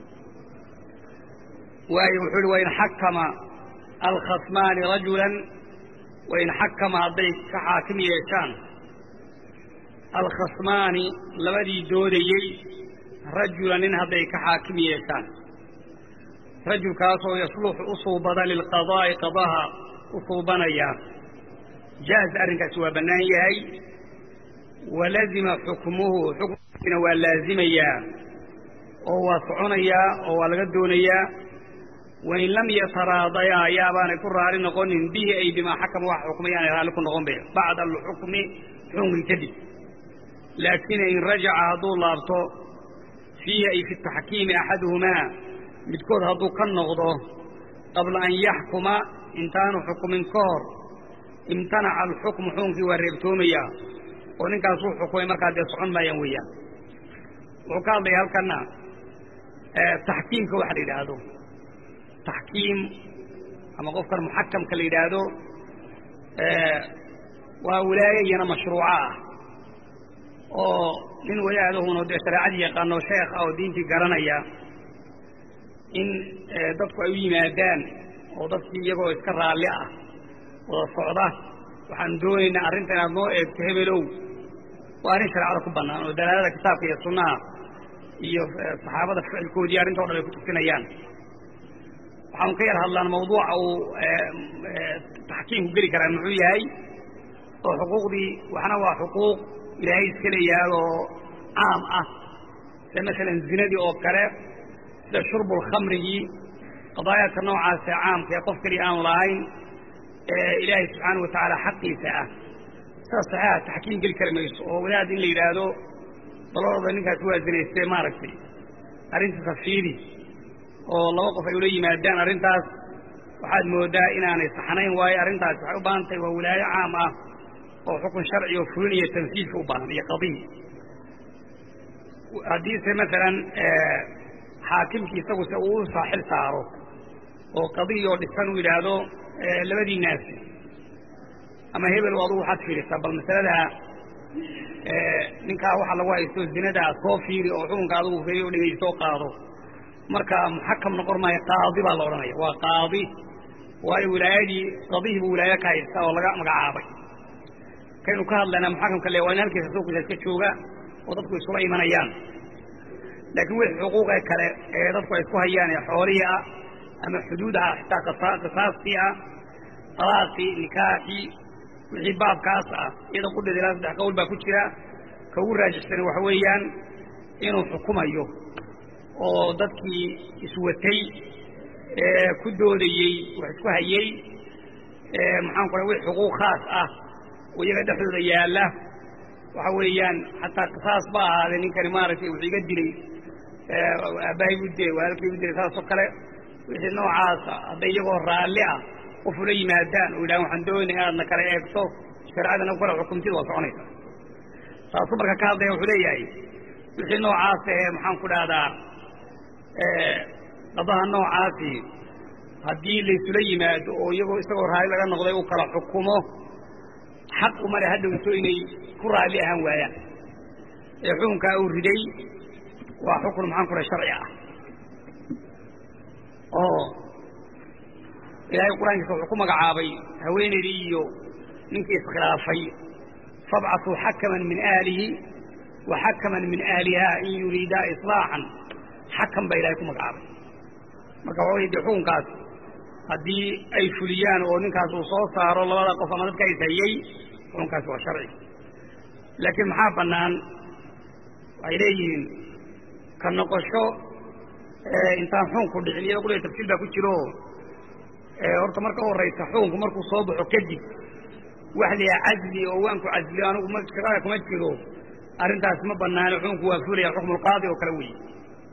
waayo wuxuu uhi wain xakama alkhasmaani rajulan wain xakama hadday ka xaakim yeeshaan alkhasmaani labadii doodayey rajulan nin hadday ka xaakim yeeshaan rajulkaasoo yasluxu u suubada lilqadaa'i qadaha u suubanaya jaaz arrinkaasi waa bannaan yahay walazima xukmuhu xukmkiina waa laazimayaa oo waa soconayaa oo waa laga doonayaa wain lam yataraadayaa yaabaanay ku raali noqonin bihi ay bimaa xakama wax xukmay aanay raalli ku noqon be bacda alxukmi xukunkii kadib laakiin in rajaca hadduu laabto fiihi ay fi taxkiimi axaduhumaa midkood hadduu ka noqdo qabla an yaxkuma intaanu xukumin ka hor imtanaca alxukmu xukunkii waa reebtoomayaa oo ninkaas uu xukumay markaa dee socon maayaan weeyaan wuxuu ka hadlaya halkana taxkiimka waxa la yidhaahdo taxkiim ama qofkan muxakamka la yidhaahdo waa wilaaye iyana mashruuco ah oo nin wadaadahuna dee shareecadii yaqaano sheekh ah oo diintii garanaya in dadku ay u yimaadaan oo dadkii iyagoo iska raalli ah wada socda waxaan doonaynaa arrinta inaad noo eegto hebelow waa arrin shareecada ku bannaan oo dalaalada kitaabka iyo sunnaha iyo saxaabada ficilkoodii arrintao dhan ay ku tusinayaan waxaanu ka yar hadlaan mawduuca uu taxkiimku geli karaa muxuu yahay oo xuquuqdii waxna waa xuquuq ilaahay iska leeyahay oo caam ah sida masalan zinadii oo kale sida shurbulkhamrigii qadaayaadka noocaasee caamka ee qof keliya aanu lahayn ee ilaahay subxaanau watacaala xaqiisa ah sidaas saxiixa taxkiim geli kari mayso oo wadaad in la yidhaahdo daladooda ninkaasi waa zinaystee maaragtay arrintiisa fiidi oo laba qof ay ula yimaadaan arrintaas waxaad moodaa inaanay saxnayn waayo arrintaasi waxay u baahan tahay waa wilaayo caam ah oo xukun sharci oo fulin iyo tanfiidka u baahan iyo qadiy haddiise masalan xaakimkii isagu se uu u saaxil saaro oo qadiy oo dhisan uu yidhaahdo labadii naasi ama hebel adugu waxaad fiirisaa bal masalada ninkaa waxa lagu haysto zinadaa soo fiiri oo xukunka adigu feriy o dhegaysto o qaado marka muxakam noqon maayo qaadi baa la odhanaya waa qaadi waayo wilaayadii qadihiibu wilaayo ka haysta oo laga magacaabay kaynu ka hadlaynaa muxakamka le waa in halkiisa suuqiisa iska jooga oo dadku isula imanayaan laakiin wixii xuquuqee kale ee dadku ay isku hayaan ee xoolihii ah ama xuduud ah xitaa qisaastii ah talaaqii nikaaxii wixii baabkaas ah iyada qudheeda ilaa saddex qowl baa ku jira ka ugu raajixsani waxa weeyaan inuu xukumayo oo dadkii iswatay ee ku doodayey wax isku hayey maxaan ku wix xuquuq khaas ah oo iyaga dhexdooda yaalla waxa weeyaan xataa qisaas ba ahaadee ninkani maaragtay wuxuu iga dilay aabbahay buu dilay walaalkay buu dilay saasoo kale wixii noocaasa hadday iyagoo raalli ah qof ula yimaadaan oo yidhahan waxaan doonay inaadna kala eegto shareecadana ku kala xukumtid waa soconaysa taasuu marka ka hadlaya wuxuu leeyahay wixii noocaas ee maxaan ku dhahdaa qadaha noocaasi haddii laysula yimaado oo iyagoo isagoo raalli laga noqday uu kala xukumo xaq umale hadhowto inay ku raalli ahaan waayaan ee xukunkaa uu riday waa xukun maxaan ku dhaha sharci ah oo ilaahay qur-aankiisa wuxuu ku magacaabay haweenaydii iyo ninkii iskhilaafay fabcatuu xakaman min ahlihi wa xakaman min ahliha in yuriidaa islaaxan xakam baa ilahay ku magacaabay marka waxa wey dee xukunkaas haddii ay fuliyaan oo ninkaas uu soo saaro labada qof ama dadka ishayey xukunkaasi waa sharci laakiin maxaa bannaan waxay leeyihiin ka noqosho intaan xukunku dhicin iyada qudhee tafsiil baa ku jiro horta marka u horraysa xukunku markuu soo baxo kadib wax liyaa casli oo waan ku casliyo anigu ma shaqada kuma jiro arrintaasi ma banaano xukunku waa fulaya xukmulqaadi oo kale weeye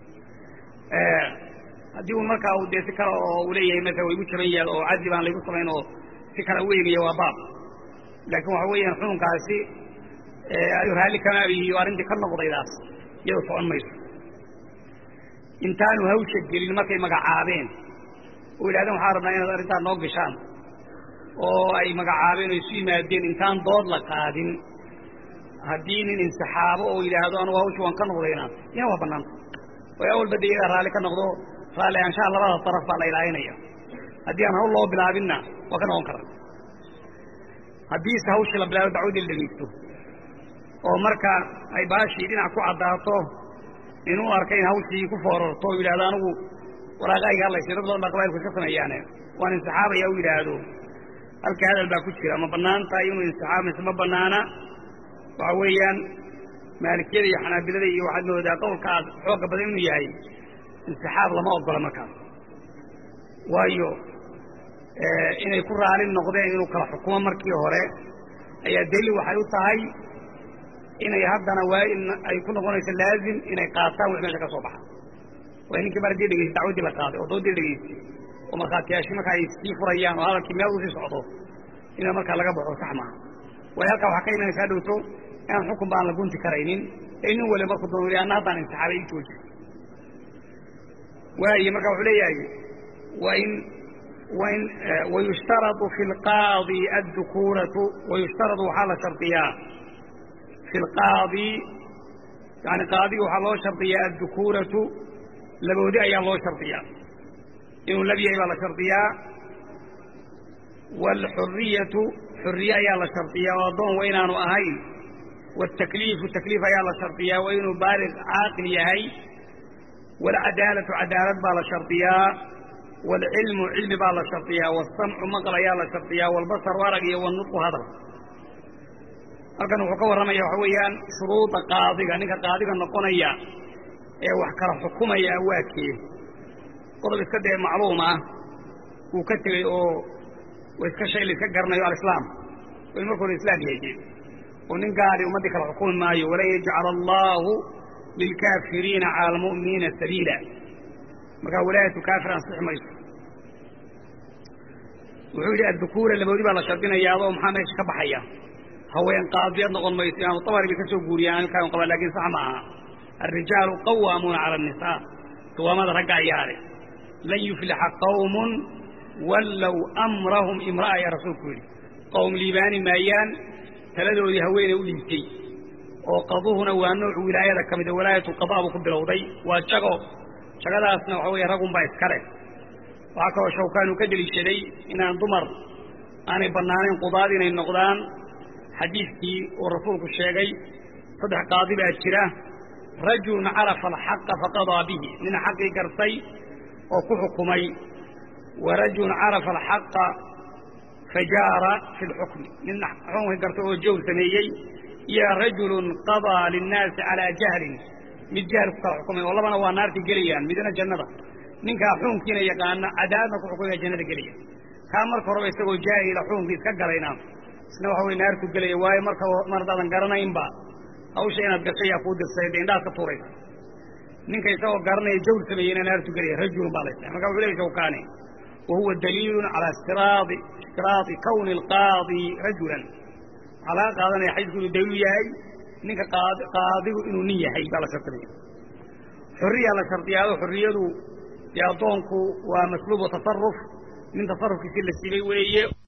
haddii un markaa u dee si kale oo uu leeyahay marka waygu jaban yahay oo casli baan laygu samayn oo si kale u eegaya waa baab laakiin waxa weeyaan xukunkaasi ayuu raalli kama abihiyo arrintii ka noqdaydaas iyadoo socon mayso intaanu hawsha gelin markay magacaabeen oo yidhahdeen waxaa rabnaa inaad arrintaa noo gashaan oo ay magacaabeen oo isu yimaadeen intaan dood la qaadin haddii nin insixaabo oo yidhaahdo anugu hawsha waan ka noqdayna ina waa bannaanta oo awalba de iyagaa raalli ka noqdo raalli ahaanshaha labada daraf baa la ilaalinaya haddii aan hawl loo bilaabinna waa ka noqon karaa haddiise hawshii la bilaabo dacwadii la dhegaysto oo marka ay baashii dhinac ku caddaato inuu arka in hawshii ku foorarto o yidhahdo anigu waraaqayga hadlaysay dad badan baa qabailku iska sameeyaane waan insixaabaya u yidhaahdo halka hadal baa ku jira ma bannaan tahay inuu insixaab mise ma bannaana waxa weeyaan maalikiyada iyo xanaabilada iyo waxaad moodaa qowlkaas xoogga badan inuu yahay insixaab lama ogola markaas waayo inay ku raali noqdeen inuu kala xukumo markii hore ayaa daliil waxay u tahay inay haddana waa in ay ku noqonayso laazim inay qaataan wix meesha ka soo baxa waa ninkii mar haddii dhegeystay dacwaddii la qaaday oo doodii dhegeystay oo markhaatiyaashii marka ay sii furayaan oo hadalkii meel usii socdo ina markaa laga baxo sax maaha waayo halkaa waxaa ka imanaysaa dhowto inaan xukun baan la gunti karaynin ee nin waliba markuu doon anna haddaan insaxaabay ii jooji waaye marka wuxuu leeyahay waa in waa in wayushtaradu fi lqaadi addukuuratu wayushtaradu waxaa la shardiyaa fi lqaadi yani qaadiga waxaa loo shardiyaa addukuuratu laboodi ayaa loo shardiyaa inuu lab yahay baa la shardiyaa waalxuriyatu xuriye ayaa la shardiyaa oo addoon wa inaanu ahayn wاtakliifu takliif ayaa la shardiyaa waa inuu baaliq caaqil yahay wاlcadaalatu cadaalad baa la shardiyaa wاlcilmu cilmi baa la shardiyaa wاsamcu maql ayaa la shardiyaa wاlbasaru arag iyo wاnutqu hadal halkan wuxuu ka warramaya waxa weeyaan shuruuda qaadiga ninka qaadiga noqonaya ee wax kala xukumaya waa kee qodob iska dee macluum ah uu ka tegey oo iska shay la iska garanayo alislaam in marka hore islaam yahay oo nin gaali ummaddii kala xukumi maayo walan yajcala allaahu lilkaafiriina cala almu'miniina sabiila markaa walaayatu kaafir ansixi mayso wuxuu yidhi addukuura laboodi baa la shardinaya adoo maxaa meesha ka baxaya haween qaadiyad noqon mayso imaamu tabari bay ka soo guuriyaan halkaan qaba lakin sax ma aha alrijaalu qawaamuuna cala annisaa qiwaamada ragga ayaa leh lan yuflixa qawmun wallow amrahum imra'a ayaa rasuulku yidhi qowm liibaani maayaan taladoodii haweeney u dhiibtay oo qaduhuna waa nooc wilaayada ka mida walaayatu qadaa buu ku bilowday waa jago jagadaasna waxa weeye ragunbaa iska leh waxaa kaloo shawkaanu ka deliishaday inaan dumar aanay bannaanayn qudaad inay noqdaan xadiidkii uu rasuulku sheegay saddex qaadi baa jira rajulun carafa alxaqa faqadaa bihi nin xaqii gartay oo ku xukumay wa rajulun carafa alxaqa fajaara fi lxukmi nin xukunkii gartay oo jawr sameeyey iyo rajulun qadaa linnaasi calaa jahlin mid jahl ku kala xukumay oo labana waa naartii gelayaan midna jannada ninkaa xukunkiina yaqaana cadaaladna ku xukumaya jannada gelaya kaa marka horeba isagoo jaahila xukunkii iska galayna isna waxa wey naartu gelaya waayo marka mar haddaadan garanaynba hawsha inaad gashay yaa kuu dirsay dee indhaad ka tuuraysa ninka isagoo garanaya jawr sameeyeyna naartu gelaya rajulun baa la ystaa marka wuxu leey shawkaani wa huwa daliilun calaa istiraadi istiraadi kawni alqaadi rajulan waxaa laga qaadanaya xadiisku inuu daliilu yahay ninka qaadigu inuu nin yahay baa la shardinaya xorriyaa la shardiyaado xorriyadu dee addoonku waa masluubu tasaruf nin tasarufkiisii la siibay weeye